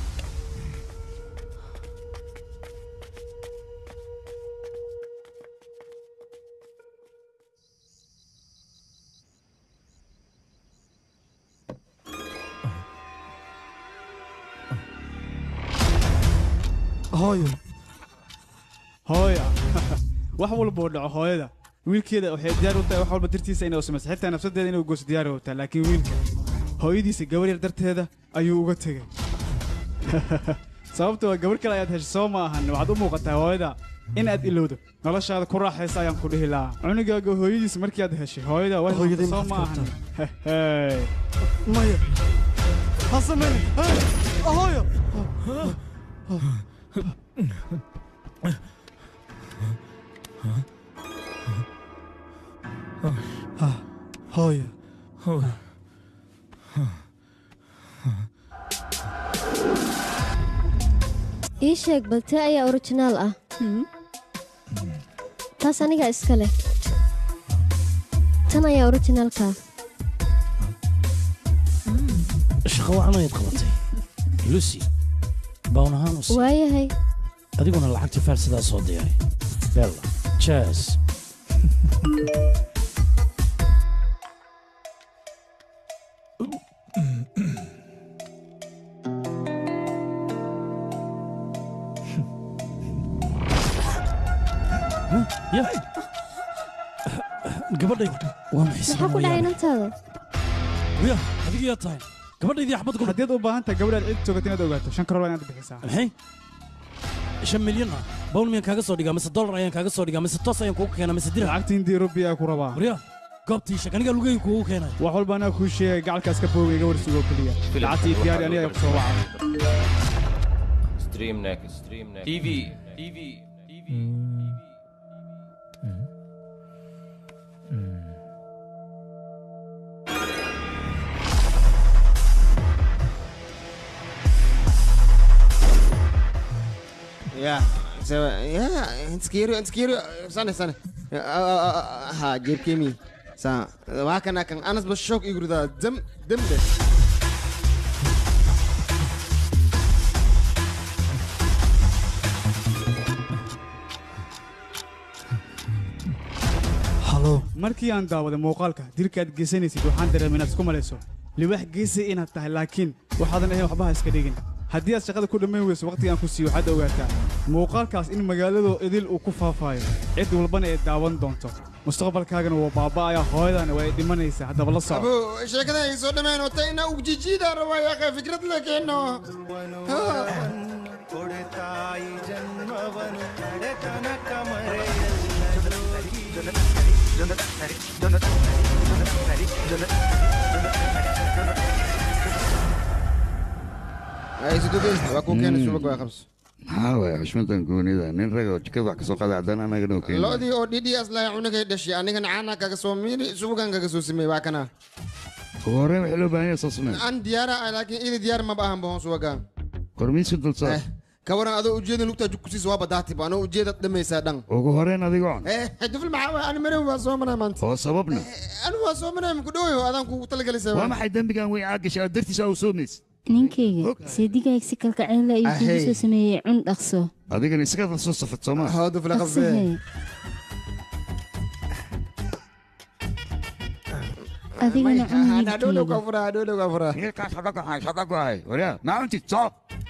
hooyo hooya wax walba oo dhaco hooyada wiilkeeda waxay diyaar u tahay wax walba dartiisa inay u samayso xitaa nafsadeeda inuu goos diyaar u tahay laakiin wiilka hooyadiisa gabar yar darteeda ayuu uga tegey sababtoo gabar kale ayaad heshay soo ma ahan waxaad u muuqataa hooyada in aad ilowdo noloshaada ku raaxaysa ayaan ku dhihi lahaa cunugaaga hooyadiisa markii aad heshay hooyada waa Hooyadii soo ma maxaad ahan Hey. maya ha samaynin hey hooyo hooyo ii sheeg bal tee ayaa originaal ah taas anigaa iska leh tan ayaa originaalka shaqo wacan ayaad qabatay lucy bawn ahaan u sii waayahay adiguna lacagtii faarsidaa soo diyaari bella jas ya gabadhayda waa maxay maxaa ku dhacay inantaada wiya adigiyaa tahay gabadhaydii axbad ku haddiid u baahan tahay gabadhaad cid joogata inaad ogaato shan karool inaad bixisaa maxay shan milyan ah bawl miyaan kaaga soo dhigaa mise dollar ayaan kaaga soo dhigaa mise toos ayaan kuugu keenaa mise dirham lacagta hindii rubiya ku rabaa warya goobtii shak anigaa lugayga kuugu keenay wax walba anaa kuu sheegay gacalkaas ka booga iga warsugo keliya lacagtii diyaari aniga ku soo waca Stream next. Stream next. TV. TV. TV. يا سوا يا انت كيرو انت كيرو سنة سنة ها جيب كيمي سا واكنا كان انس بشوك يقول ذا دم دم ده markii aan daawaday muuqaalka dilka aad geysanaysid waxaan dareemay inaad isku malayso liwaax geesi inaad tahay laakiin waxaadan ahayn waxba ha iska dhigin haddii aad shaqada ku dhammayn weyso waqtiga aan ku siiyo waxaad ogaataa muuqaalkaas in magaaladoo idil uu ku faafaayo cid walbana ay daawan doonto mustaqbalkaagana waa baaba'aya hooyadana waa ay dhimanaysaa haddaba la soco abo sheekada ay soo dhammaan wata inaa ugjijiida rabaa yaaqe fikrad la keeno ಕೊಡುತ್ತಾಯಿ ಜನ್ಮವನು ನಡೆತನಕ ay sidogey waa kuu keenay subag waa qabso maxaa waaya xushmadan goonida nin raga oo jikada wax kasoo qaada haddana anagana oo keena lo'dii oo dhidhii aslahay cunugay dhashay anigana caana kaga soo miiri subagan kaga soo sameey waa kana ugu horreyn waxaa loo baahan yahay soo samee aan diyaara ah laakiin idi diyaar maba ahan bahon subagan kormiiska dulsaar ka waran adoo ujeeda lugtaa jugkusiis waa badaatiba anoo ujeeda dhamaysaa dhan ugu horreyn adiga on eh dufil maxaa waay ani marin waa soo manaa maanta oo sababna anu waa soo manaa muku dhowyo adaan kugu talagelaysaa waa maxay dembigan weyn aad gashay aad dartiisa aa u soomays ninkayga seedigaag si kalkacayla ayuu kugu Ahey. soo sameeyey cun dhaqso adigana iskada soo safad soo maa hoo dufil Dhaqso hee. adigana cun adhowdhow hilibkayga kaa furaa adhowdhow kaa furaa hilkaas hadda gohay hadda gohay waryaa maa cuntid soo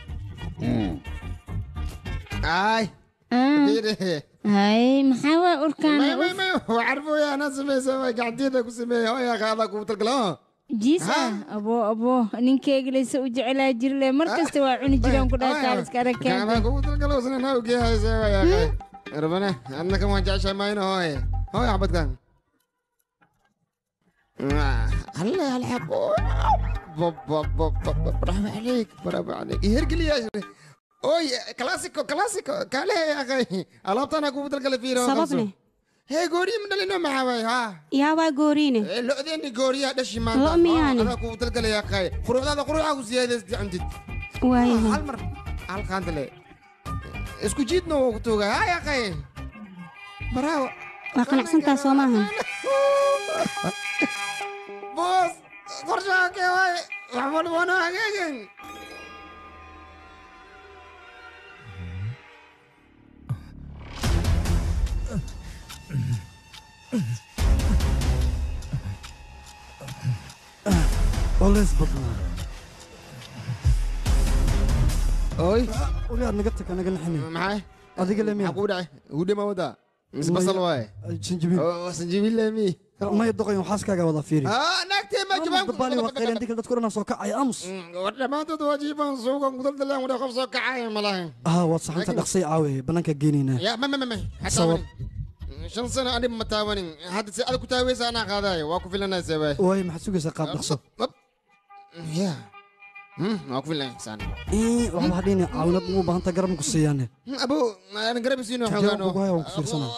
ay hay maxaa waa urkaan may may may waa carfooya anaa samaysa waa gacanteeda ku sameeya hoo yaaqe adaa kugu talgala jiis ah aboo aboo ninkayga laysa u jecelaa jirle mar kasta waa cuni jiraan ku dhaha kaaliska adaa aragkeen kugu talgala usna naa ugeehaysa waa yaaqe rabane adna kan waan jeceshahay mayno hooye hooye xabadkan هلا الحق برافو عليك برافو عليك يهرقل يا اوي كلاسيكو كلاسيكو كاله يا اخي الابط انا كنت تلقى فيه sababne هي غوري من اللي ما هاي ها yaa waa gooriine لو ذي غوري هذا الشيء ما Lo miyaane? انا كنت تلقى يا اخي خروج هذا خروج عاوز زياده عندي waayahay هل مر هل كانت لي اسكو جيتنا وقتوها ها يا اخي برافو waa qanacsantaa soo maahan بوس قرشاك يا واي وحمد وانا هاجين Oleys badnaa. Oy. Wali aad naga tag anaga naxinay. Maxay? Adiga le miya? Maxaa kugu dhacay? Hudhe ma wadaa? Mise basal waaye? Sinjibiil. Oo, sinjibiil le mi? Maya doqoyn waxaaskaaga wada fiiri. Ah, naagtee ma jabaan ku Dabaali waa qaylan dikal dadku dhan soo kacay aamus. war dhammaantood waa jiifaan suugan ku daldalaan wada qof soo kacaya ma lahayn Ah, waad saxanta dhaqsay caawe banaanka geenaynaa. ya ma ma ma ma Sabab. shan sano anib ma taawanin hadda si adag ku taaweysa anaa qaadaayo waa ku filanaysa waay Waay maxaad sugaysaa qaab dhaqso. ya waa ku filanaysaa Ee, waxba hadhiin caawinad ugu baahanta garab ku siiyaane. abo aan garab isiino Jawaab xoogaano ugu haya waan ku fiirsanaa.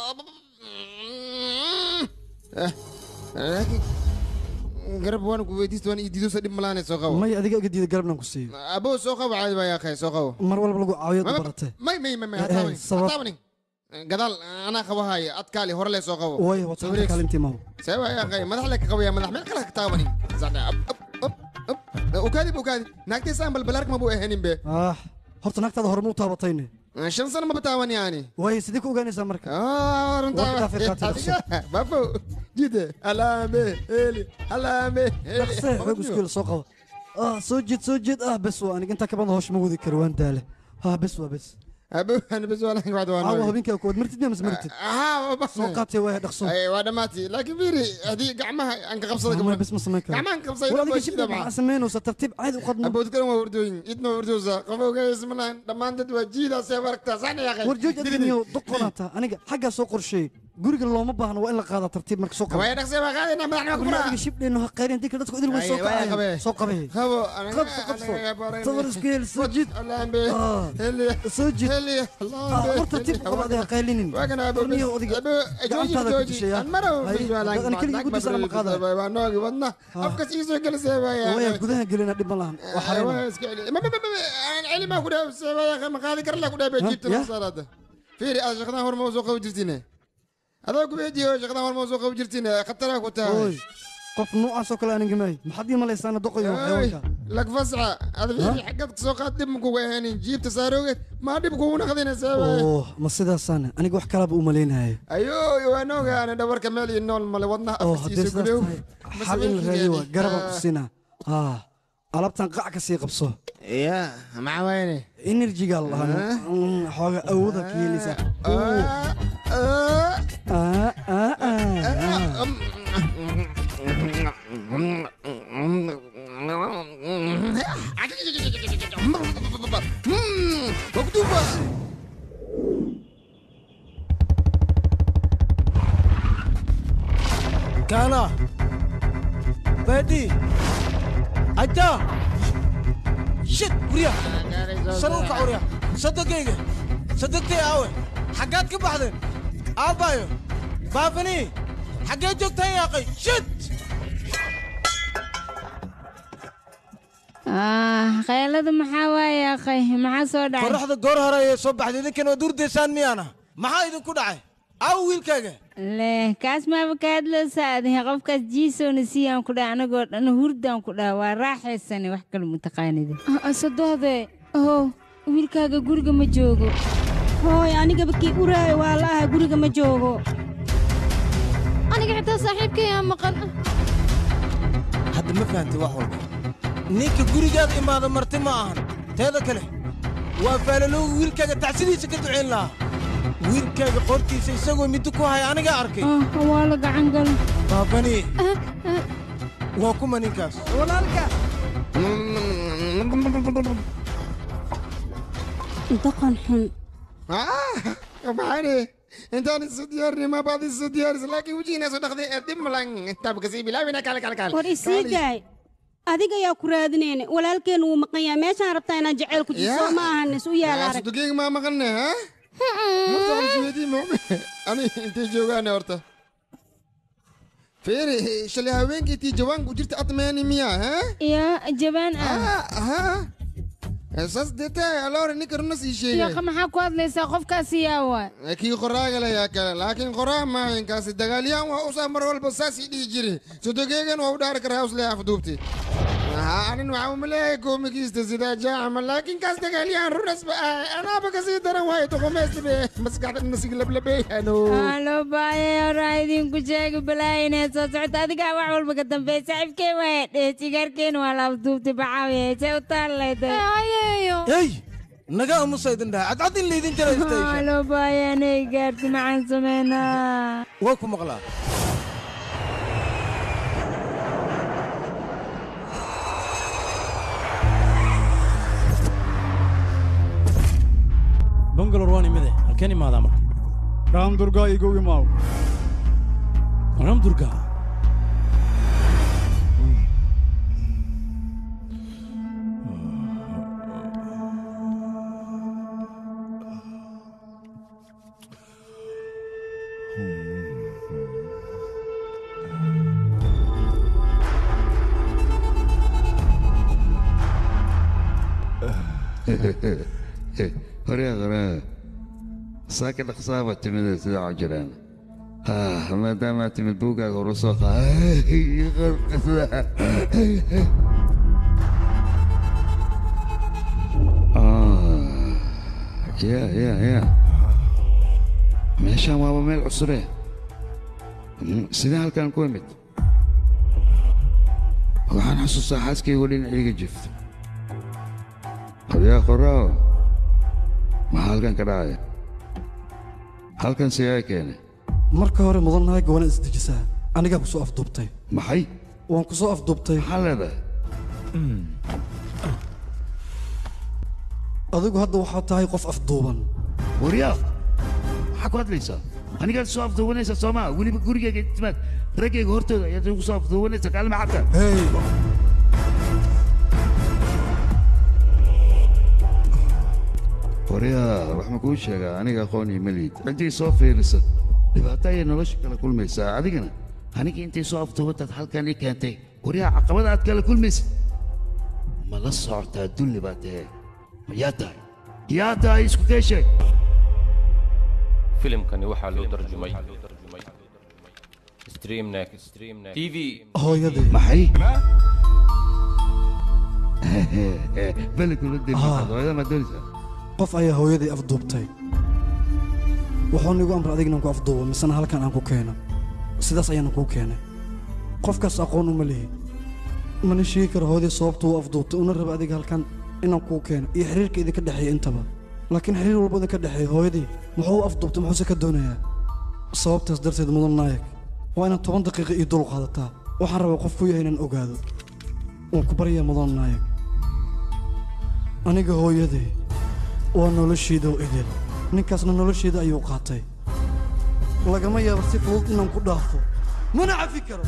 laakiin garab waan ku weydiista waan ii diidosa dhib malaanay soo qabo May adiga iga diida garabnan ku siiyo. abo soo qabo caadi baa yaaqay soo qabo Mar walba lagu caawiyo Ma- ma- baratay. may may may may Eh, eh, hataabanin sabab. hataabanin gadaal anaa qabahaya adkaali hore lee soo qabo Waay waad saxanta kaalintii maaw. see waa yaaqay madax lee ka qabaya madax meel kale ha ka taabanin Sadha, ab, ab, ab, ab. ukaadi bu ukaadi naagtiisaan balbalaark ma buu ahanin be Ah, horta naagtaada hore ma u taabatayne. shan sano maba taaban yaani Waay sidii ku ogaanaysaa marka. runtaa Waqti dhaafay qaatay dhaqso. babo jide alaame heli alaame heli dhaqse xoog iskuul soo qabo ah soo jeed soo jeed ah bes waa aniga intaa ka badan hoosh ma wadi karo waan daale ah bes waa bes abo ana bes waa lahayn waxda waa caawa nooy habeenkaa kuwaad martid miya mise martid soo qaatay waaya dhaqso Ay, waa dhammaatay laakiin fiiri haddii gacmaha aan ka qabsada Mama, bes ma samayn karo gacmahan ka qabsada war waa adiga shida shibna maxaa maxaa samaynaysa tartiib caadi u qadno aboodkan waa hurdooyin idna waa hurdoosa qof ogays ma lahayn dhammaan dad waa jiidaasee aragtaa saana yaqay war jooj adiniyo doqonaata aniga xaggaa soo qorsheey guriga looma baahno waa in la qaadaa tartiib marka soo qabo way dhaqsee baa qaadayna madaxna ku adiga shibdheeno ha qayrin dika dadku idil way soo Ay, waa kacayaan qabee. soo qabee qabo qabso qabso sawir isku hel soo jiid alaambe Ah, heli soo jiid heli Ah, war tartiib u qabo adiga qaylinin waagana abo Warniyo odiga gacantaada ku dishay ah. Hay, ani keligii guddiisa lama qaadayo. waa noogi wadna afkas ii soo gelisee waya waaya gudaha gelina dhib ma lahan waa xareyna celi maa ku dhaafsee waaya ma qaadi kar la ku dhaafee jiibta ya? masaarada fiiri aad shaqadan hor ma soo qabi jirtine adoo ku weydiiyo shaqadan hor ma soo qabi jirtine khataraa ku tahay qof noocaasoo kale aniga maahay maxaad ii malaysaana doqayo xayawaanka lak fasca ada wixii xaggaad kasoo qaad dhib makuga ahaanin jiibta saaroogeed maa dhib kugu naqdinaysaa waay oo ma sidaasaana aniga wax kalaba u malaynaya ayo waan ogaana dhabarka meel iyo nool male wadnaha oo afkiisa haddee sidaas gudow tahay xal in la raadiyo waa garabaan ku siinaa haa alabtan qac ka sii qabso ya maxaa wayne enerjigaa la dhahaa xooga awooda ka helaysaa Waktuba. Kana. Bedi. Aja. Shit, Uriya. Saruka Uriya. Sadaqayga. Sadaqtay aawe. Xagaad ka baxdeen? Aabayo. Baafani. Xagee joogtaan yaaqay? Shit. Ah, qaylada maxaa waaye akhay maxaa soo dhacay Qorraxda goor hore ayay soo baxday idinkan waad urdaysaan miyaana? Maxaa idinku dhacay? Aaw wiilkaaga. leh kaas maaba ka hadlaysaa adiga qofkaas jiisoona siiyaan ku dhaha anagoo dhan hurdaan ku dhaha waa raaxaysane wax kale mutaqaanida sadohde ohow wiilkaaga guriga ma joogo hooy anigaba kii uraayo waa la aha guriga ma joogo aniga xitaa saaxiibkayaa maqan Hadda ma fahantay wax walba. Ninka gurigaada imaada marti ma ahan. Teeda kale, waa faalalowga wiilkaaga tacsidiisa ka ducayn lahaa. Wiilkaaga qortiisa isagoo middo ku haya aniga arkay. waa la gacan galo Baabani. Waa kuma ninkaas? Walaalka. doqon xun maxaane intaan isu diyaarini ma baad isu diyaaris laakiin wejigiina soo dhaqday ee dib malan intaaba kasii bilaabina kale kale kale war isii daay adiga ayaa ku raadinayna walaalkeen wuu maqan yahay meeshaan rabtaa inaan jaceyl ku jiso ma ahan is u yaala arag sudugeyga maa maqanne ha horta qalsuweydii moome ani intay joogaane horta feere shalay haweenkaytii jawaanku jirta atmeeni miya ha ya jabaan ah ha saas deeta aloore ninka runa sii sheegay yaqa maxaa ku hadlaysaa qofkaasi yaa waa kii qoraaga layaa kale laakiin qoraa maahinkaasi dagaalyahan waa usaa mar walba saasii dhihi jiri sodogeegan waa u dhaari karaa usle afduubti anin waxaa umaleeyahay koomigiista sidaa jaacama laakiin kaas dagaalyahan runasba ah anaaba kasii daran waayo doqomeysbe maskaxda nasig lablabeeyano Aa, loo baahaya horaa idinku sheegi balaayo inay soo socoto adigaa wax walba ka dambeey saaxiibkee waaya dheh sigaarkeena waa la afduubtay baxaawiye see u taallayda Hey! Naga aamusa idin dhaha. Cadcad in laydin jira Aa, station. loo baahaya inay gaarti maxaan sameynaa Waa ku maqlaa. bangalore waan imide halkeen imaadaa marka raam durga igu imaaw raam durga horyaa horaa saaka dhaqsaaba timida sida cajiraan maadaamaa timid buuggaaga horu soo ya ya ya meeshaan waaba meel cusure sidee halkaan ku imid waxaan xasuustaa xaaskaygu dhinacayga jifta qoryaa qoraaw maxaa halkan ka dhacaya halkan sigaa keenay marka hore mudannahay gowana isdejisaa anigaa ku soo afduubtay maxay waan ku soo afduubtay maxaa leedahay adigu hadda waxaad tahay qof afduuban waryaa maxaa ku hadlaysaa anigaad soo afduubanaysaa soomaa weliba gurigayga timaad raggayga hortooda ayaad igu soo afduubanaysaa kaalma xabta waryaa wax ma kuu sheegaa aniga aqoon iyo meliid ciddii soo fiirisa dhibaato ayay nolosha kala kulmaysaa adigana aniga intay soo afduubantaad halkan ii keentay waryaa caqabada aad kala kulmaysa ma la socotaa dulli baa tahe ma yaa tahay yaa tahay isku kee sheeg filimkani waxaa loo tarjumay Stream next. Stream next. TV. hooyadii maxay beledkula dembisaad hooyada ma doonaysaa qof ayaa hooyadii afduubtay wuxuuna igu amray adignan ku afduubo misena halkan aan ku keeno sidaas ayaana kuu keenay qofkaas aqoon uma lihi mana sheegi karo hooyadii sababtu u afduubtay una raba adiga halkan inaan kuu keeno iyo xiriirka idinka dhexeeya intaba laakiin xiriir walba idinka dhexeeya hooyadii muxuu u afduubtay muxuuse ka doonayaa sababtaas darteed mudan naayag waa inaad toban daqiiqa ii dul qaadataa waxaan rabaa qof ku yahay inaan ogaado waan ku baryaa mudan naayag aniga hooyadii waa noloshiida oo idil ninkaasna nolosheeda ayuu qaatay lagama yaabo si fudud inaan ku dhaafo mana cafi karo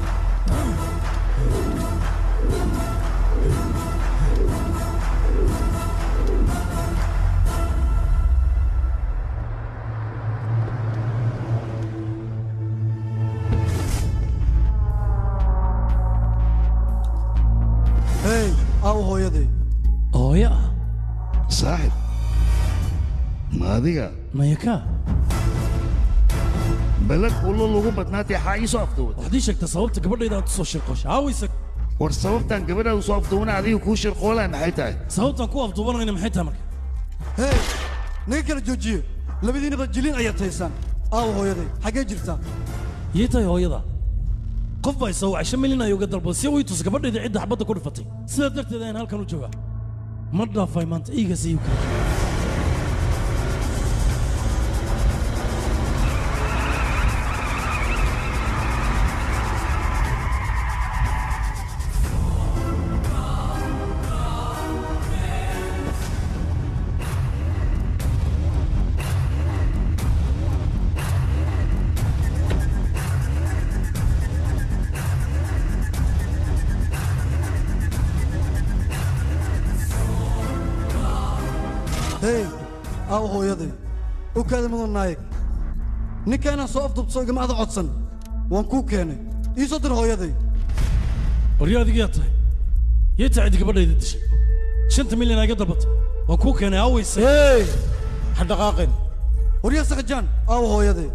hey aaw hooyaday hooya ah saaxib ma adiga maya ka beled ulo lagu badnaatay xaa ii soo afduubata waxaad ii sheegtaa sababta gabadhayda aad u soo shirqoosha haawaysa war sababtaan gabadhaadu soo afduubana adiga kuu shirqoolaa maxay tahay sababtaan ku afduubanayna maxay tahay marka hey naga kala joojiye labadiinaba jiliin ayaad haysaan aaw hooyaday xaggee jirtaa yii tahay hooyada qof baa isoo wacay shan milyan ay uga dalbada si uu ii tus gabadhayda cidda xabadda ku dhifatay sidaa darteed ayaan halkan u joogaa ma dhaafay maanta iigaas iyu kala hey aaw hooyaday u kaada mudan naayag ninka inaan soo afduubto igama ada codsan waan kuu keenay ii soo dir hooyaday waryo adigayaa tahay yee tahay ciddi gabadhayda dishay shanta milyan aa iga dalbatay waan kuu keenay aawaysa hey ha dhaqaaqin waryaa sakajaan aaw hooyaday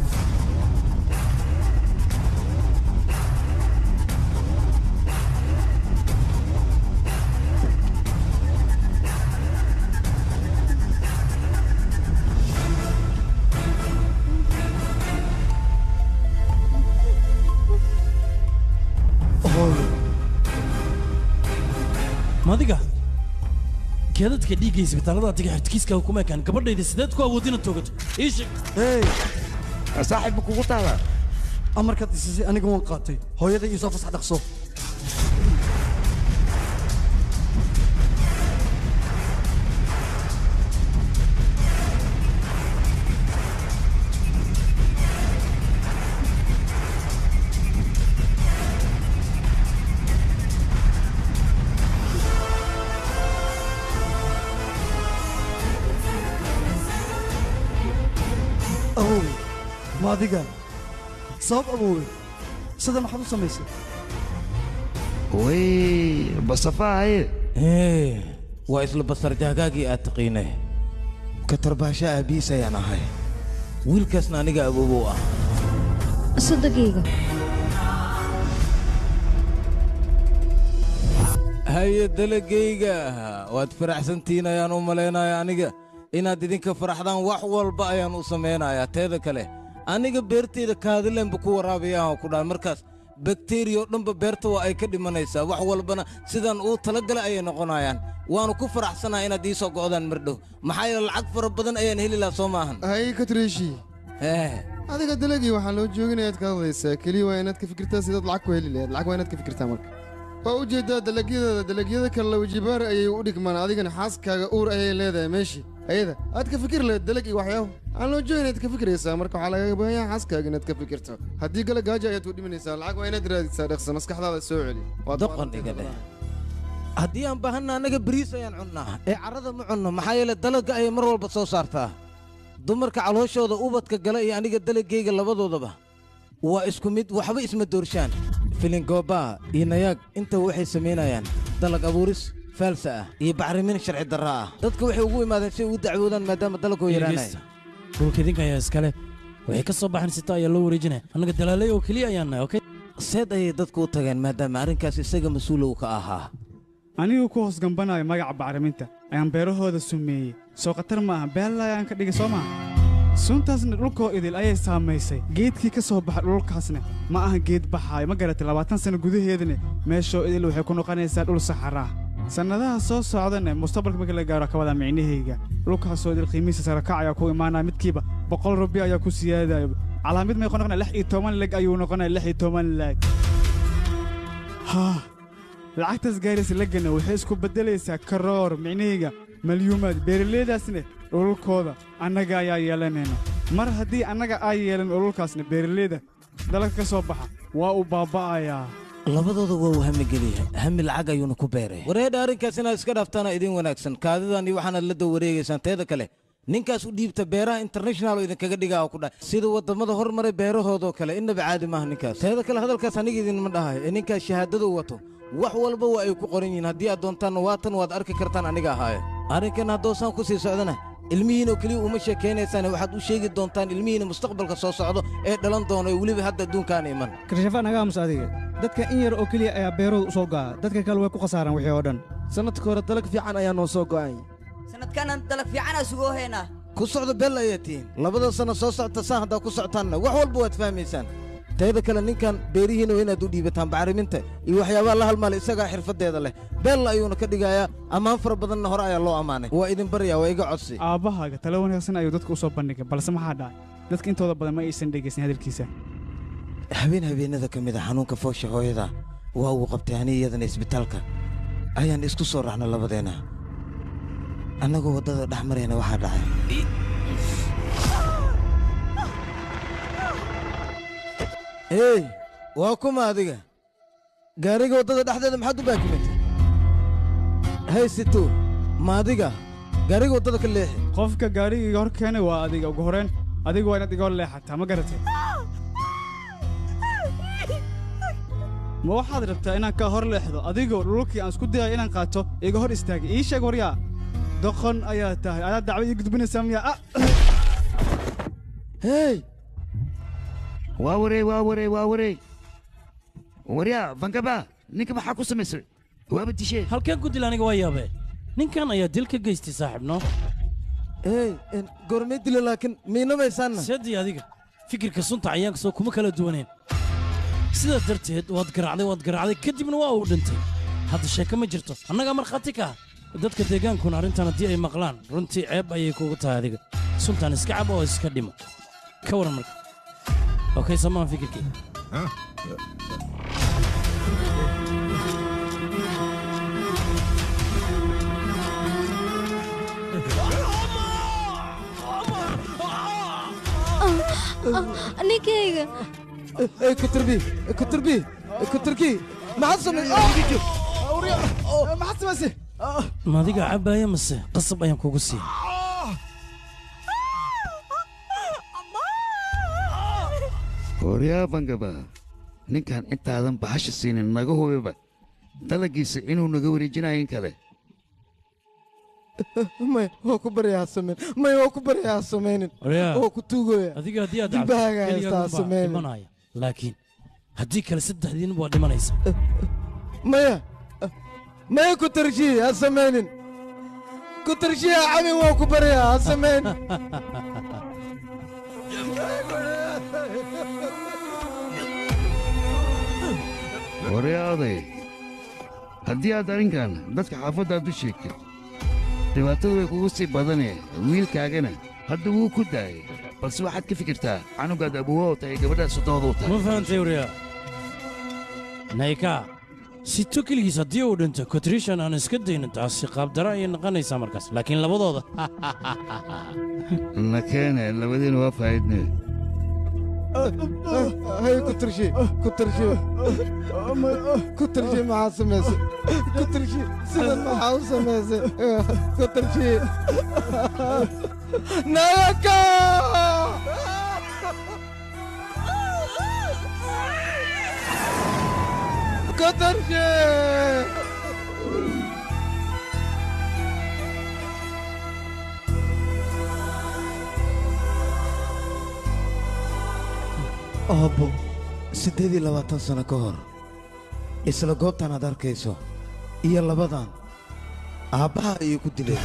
hooyo madiga keedadka dhiigga isbitaallada adiga xirtkiiskaaga kuma ekaan gabadhayda sideed ku awood inaad toogato ii sheeg hey saaxiib ma kugu taalaa amarkaad isisay aniga waan qaatay hooyaday ii soo fasax dhaqso awoowe ma adiga sabab awoowe sida maxaad u samaysay way basafaa haye ee waa isla basar jaagaagii aad taqiinay katarbaasha aabiis ayaan ahay wiilkaasna aniga awoobow ah sodogayga haye dalagayga waad faraxsantihiin ayaan u malaynaya aniga inaad idinka faraxdaan wax walba ayaan u samaynayaa teeda kale aniga beertayda kaadilenba ku waraabayaan ku dhahay markaas bakteriya oo dhanba beerta waa ay ka dhimanaysaa wax walbana sidaan uu talagalay ayay noqonayaan waanu ku faraxsanahay inaad ii soo go'daan mardhow maxaa yeele lacag fara badan ayaan heli lahaa soo maahan hay katreeshi ee adiga dalagii waxaa loo jooginayaad ka hadlaysaa keliya waa inaad ka fikirtaa sidaad lacag ku heli lahayd lacag waa inaad ka fikirtaa marka waa u jeedaa dalagyadada dalagyada kale lawajibaar ayay u dhigmaan adigana xaaskaaga uur ayay leedahay meeshii ayada aad ka fikir lahayd dalag iyo waxyaabo aan loo joogin inaad ka fikiraysaa marka waxaa lagaga baahan yahay xaaskaaga inaad ka fikirto haddii gala gaajo ayaad u dhimanaysaa lacag waa inaad raadisaa dhaqsa maskaxdaada soo celi Waad doqon iga dheh haddii aan baahanna annaga bariis ayaan cunnaa ee carrada ma cunno maxaa yeele dalagga ayay mar walba soo saartaa dumarka calooshooda ubadka gala iyo aniga dalaggayga labadoodaba waa isku mid waxba isma doorshaan filingooba iyo nayaag intaba waxay samaynayaan dalag abuuris faalsa ah iyo bacrimin sharci darra ah dadka waxay ugu imaadeen si ay ugu dacwoodaan maadaama dalagoo yaraanaya dhulka idinka ayaa iskale waxay ka soo baxeen sita ayaa loo wareejinaya annaga dalaalay oo keliya ayaan nahay okay seed ayay dadku u tageen maadaama arrinkaas isaga mas-uul uu ka ahaa anigu ku hoos gambanayo magaca bacriminta ayaan beerahooda sumeeyey soo khatar ma aha beella ayaan ka dhigay soo maaha suuntaasna dhulkoo idil ayay saamaysay geedkii ka soo baxa dhulkaasna ma aha geed baxaayo ma garatay labaatan sanno gudaheedana meeshoo idil waxay ku noqonaysaa dhul saxaraa sannadaha soo socdana mustaqbalka markii la gaaro ka wadaa micnahayga dhulkaasoo idil qiimihiisa sarakac ayaa ku imaanaya midkiiba boqol rubi ayaa ku siyaadayo calaamid may noqonaya lix iyo toban leg ayuu noqonaya lix iyo toban leg haa lacagtaas gaaraysa legana waxay isku beddelaysaa karoor micnahayga malyuumaad beeraleydaasna dhulkooda annaga ayaa yeelanayna mar haddii annaga ay yeelan dhulkaasna beeraleyda dalagka ka soo baxa waa uu baaba'ayaa labadooda waa uu hamigeliya hami lacag ayuuna ku beeray wareedha arrinkaas inaad iska dhaaftaana idin wanaagsan kaadidan iyo waxaanaad la daba wareegaysaan teeda kale ninkaas u dhiibta beeraha international oo idinkaga dhigaa oo ku dhac sida waddamada hormaray beerahoodoo kale innaba caadi maaha ninkaas teeda kale hadalkaas aniga idinma dhahayo ee ninkaas shahaadadu wato wax walba waa ay ku qoran yihiin haddii aad doontaanna waatan waad arki kartaan aniga ahaaye arrinkan haddoosaan ku sii socdana ilmihiinoo keliya uma sheekaynaysaan waxaad u sheegi doontaan ilmihiina mustaqbalka soo socdo ee dhalan doono ee weliba hadda adduunkaan iman karshafa naga aamus adiga dadka in yar oo keliya ayaa beerooda u soo go'a dadka kale way ku khasaaraan wixii oo dhan sannadka hore dalag fiican ayaa noo soo go'ay sanadkanan dalag fiicanaa sugoo haynaa ku socdo beel ayaa tihiin labada sanno soo socota saan haddaa ku socotaanna wax walba waad fahmaysaan teeda kale ninkan beerihiina waa inaad u dhiibataan bacriminta iyo waxyaabaha la halmaala isagaa xirfaddeeda leh beella ayuuna ka dhigayaa ammaan fara badanna hore ayaa loo ammaanay waa idin baryaa waa iga codsi aabbahaaga tale wanaagsan ayuu dadka u soo bandhigay balse maxaa dhacay dadka intooda badan ma aysan dhegaysan hadalkiisa habeen habeenada ka mid a xanuunka foosha hooyada waa uu qabtay ani iyadana isbitaalka ayaan isku soo raacna labadeenna annagoo waddada dhex marayna waxaa dhacay hey waa kuma adiga gaariga waddada dhexdeeda maxaad u baakimatay hay sito ma adiga gaariga waddada ka leexi qofka gaariga iga hor keenay waa adiga ugu horrayn adigu waa inaad iga hor leexataa ma garatay ma waxaad rabtaa inaan ka hor leexdo adigoo dhulkii aan isku dayayo inaan qaato iga hor istaagay ii sheeg waryaa doqon ayaa tahay adaad dacwad ii gudbinaysaa miyaa hey waa wareey waa wareey waa wareey waryaa bangaba ninka maxaa ku samaysay waaba dishee halkeen ku dil aniga waa yaabee ninkan ayaa dil ka geystay saaxiibno hey goormay dila laakiin miinamaysaanna sedii adiga fikirka sunta cayaanka soo kuma kala duwaneen sidaa darteed waad garaacday waad garaacday kadibna waa uu dhintay hadda sheeko ma jirto annagaa markhaati ka ah dadka deegaankuna arrintan haddii ay maqlaan runtii ceeb ayay kugu tahay adiga suntan iska cab oo iska dhimo ka waran marka okay samaan fikirkii ninkayga Ey kuturbi kuturbi kuturki maxaad samay maxaad samaysay madiga cabbaaya mase qasab ayaan kugu siiya waryaa bangaba ninkan intaadan bahasha siinin naga hubiba dalagiisa inuu naga wareejinayo in kale may waa ku baryaa samayn may waa ku baryaa samaynin Waryaa, waa ku tuugaya adiga haddii aad dilbahaaga cabto, haystaa keligaagunbaa samaynin dhimanaya laakiin haddii kale saddexdiin waa dhimanaysa maya maya ku tarshiye ha samaynin ku tarshiye ha cabin waa ku baryaa ha samayn waryaa oday haddii aad arrinkan dadka xaafaddaad u sheegtid dhibaatadu way kugu sii badanee wiilkaagana hadda wuu ku daayay balse waxaad ka fikirtaa canugaad abuwa u tahay gabadhaad sodooda u tahay ma fahantay waryaa nayka sito keligiis haddii uu dhinto kotrishan aan iska daynin taasi qaabdara ayay noqonaysaa markaas laakiin labadooda na keene labadiina waa faa'idne hay ku tarshiye ku tarshiye ku tarshiye maxaa samaysay ku tarshiye sidan maxaa u samaysay ku tarshiye nayaka ku tarshiye aabbo siddeed iyo labaatan sano ka hor isla goobtan aad arkayso iyo labadan aabbaha ayuu ku dilay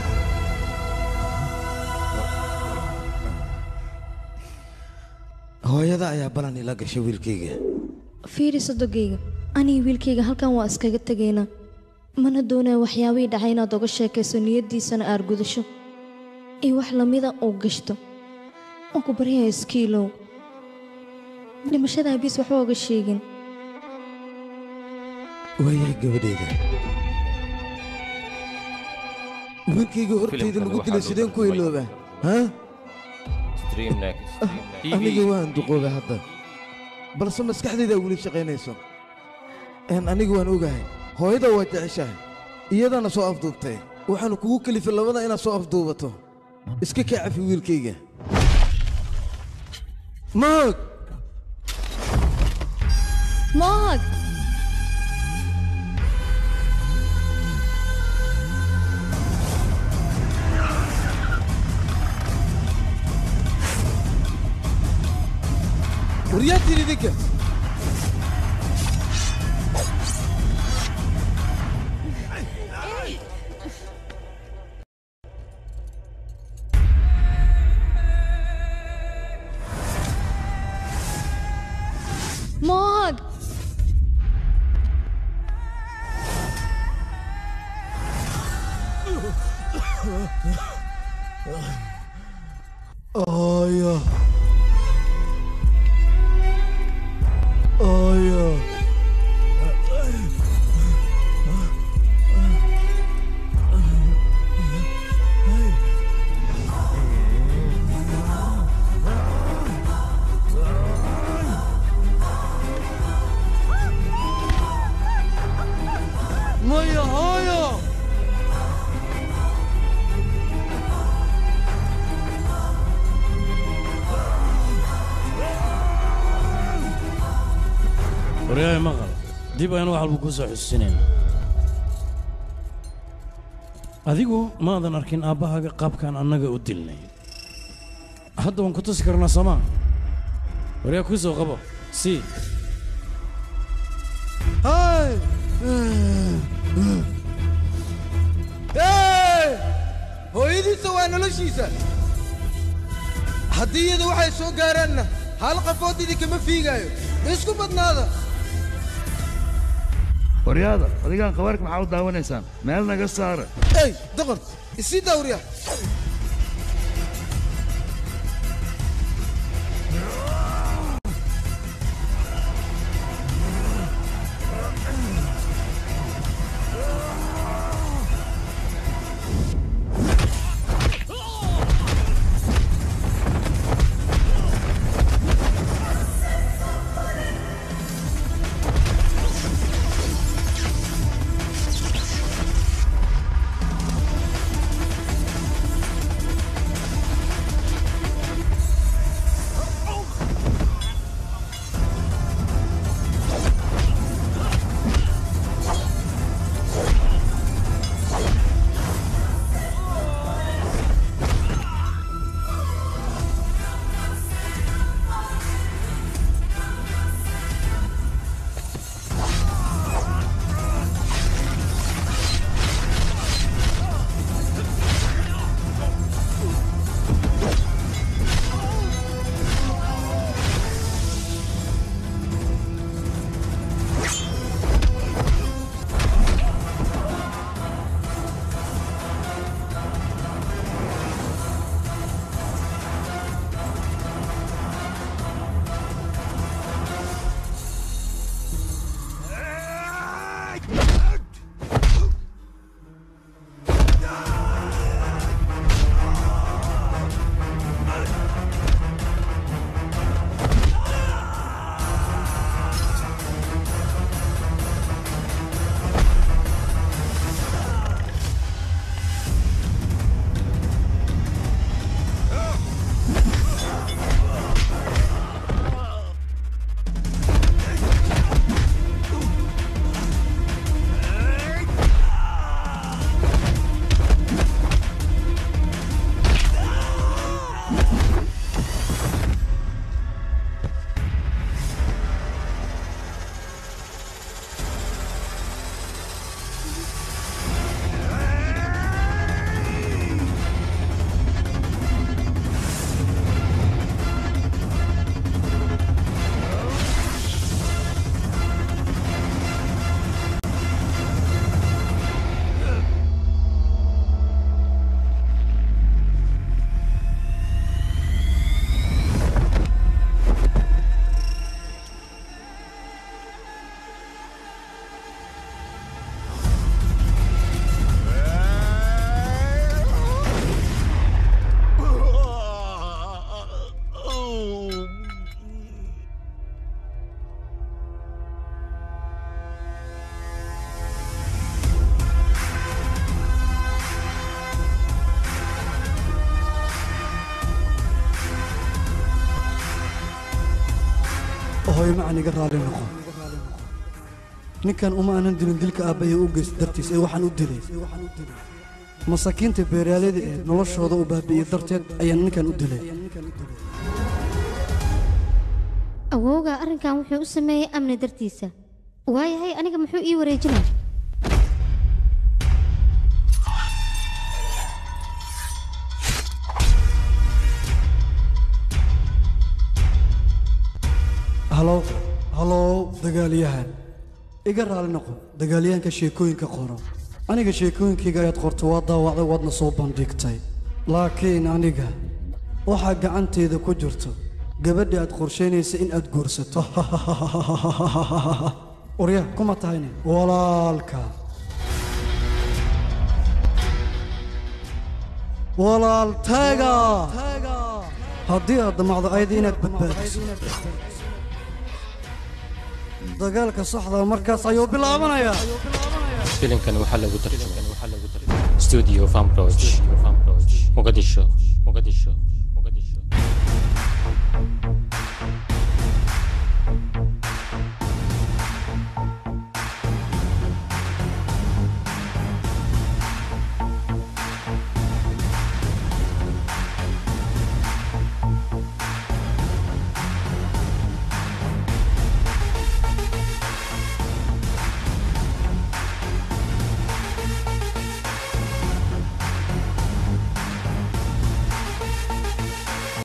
hooyada ayaa balan ila gashay wiilkayga fiiri sodogayga aniga wiilkayga halkan waa iskaga tegaynaa mana doonaya waxyaabihii dhacay inaad oga sheekayso niyaddiisana aad gudasho iyo wax lamida uu gashto waan ku baryaya iskiilow dhimashada abiis waxba oga sheegin waayahay gabadhayda wiilkayga hortayda lagu dilay sideen ku iloobaa ha Stream next. Stream aniga TV. waan duqoobay hadda balse maskaxdayda weli shaqaynayso een aniga waan ogahay hooyada waa jeceshahay iyadana soo afduubtay waxaanu kugu kelifay labada inaad soo afduubato iska kaa cafi wiilkayga maag maag waryaadtiin idinka maag Aya. Aya. maya hooyo waryahay maqal dib ayaan wax walba kuu soo xusuusinayna adigu maadan arkin aabbahaaga qaabkaan annaga u dilnay hadda waan ku tusi karnaa soomaa waryaa kuu soo qabo sii hay Hey! hooyadiisa waa noloshiisa haddii iyada waxay soo gaaraanna hal qafood idinkama fiigaayo ma isku badnaada waryaada adigaan qabaarka maxaa u daawanaysaan meel naga saara ey doqon isii daawriya hooyo macaan iga raali noqo ninkan uma aanan dilin dilka aabbahay u geyst dartiis ee waxaan u dilay masaakiinta beeraaleyda ee noloshooda u baabi'iyey darteed ayaan ninkan u dilay awowga arrinkan wuxuu u sameeyey amni dartiisa waayahay aniga muxuu ii wareejinaa halow halow dagaalyahan iga raali noqo dagaalyahanka sheekooyinka qoro aniga sheekooyinkayga ayaad qorto waa daawacday waadna soo bandhigtay laakiin aniga waxaa gacanteeda ku jirto gabadha aad qorshaynaysa in aad guursato orya kuma tahayne walaalka walaaltaaga haddii aad damacdo ayada inaad badbaadiso dagaalka saxda markaas ayuu bilaabanayaa filimkan waxaa lagu tarjumay studio farm muqdisho muqdisho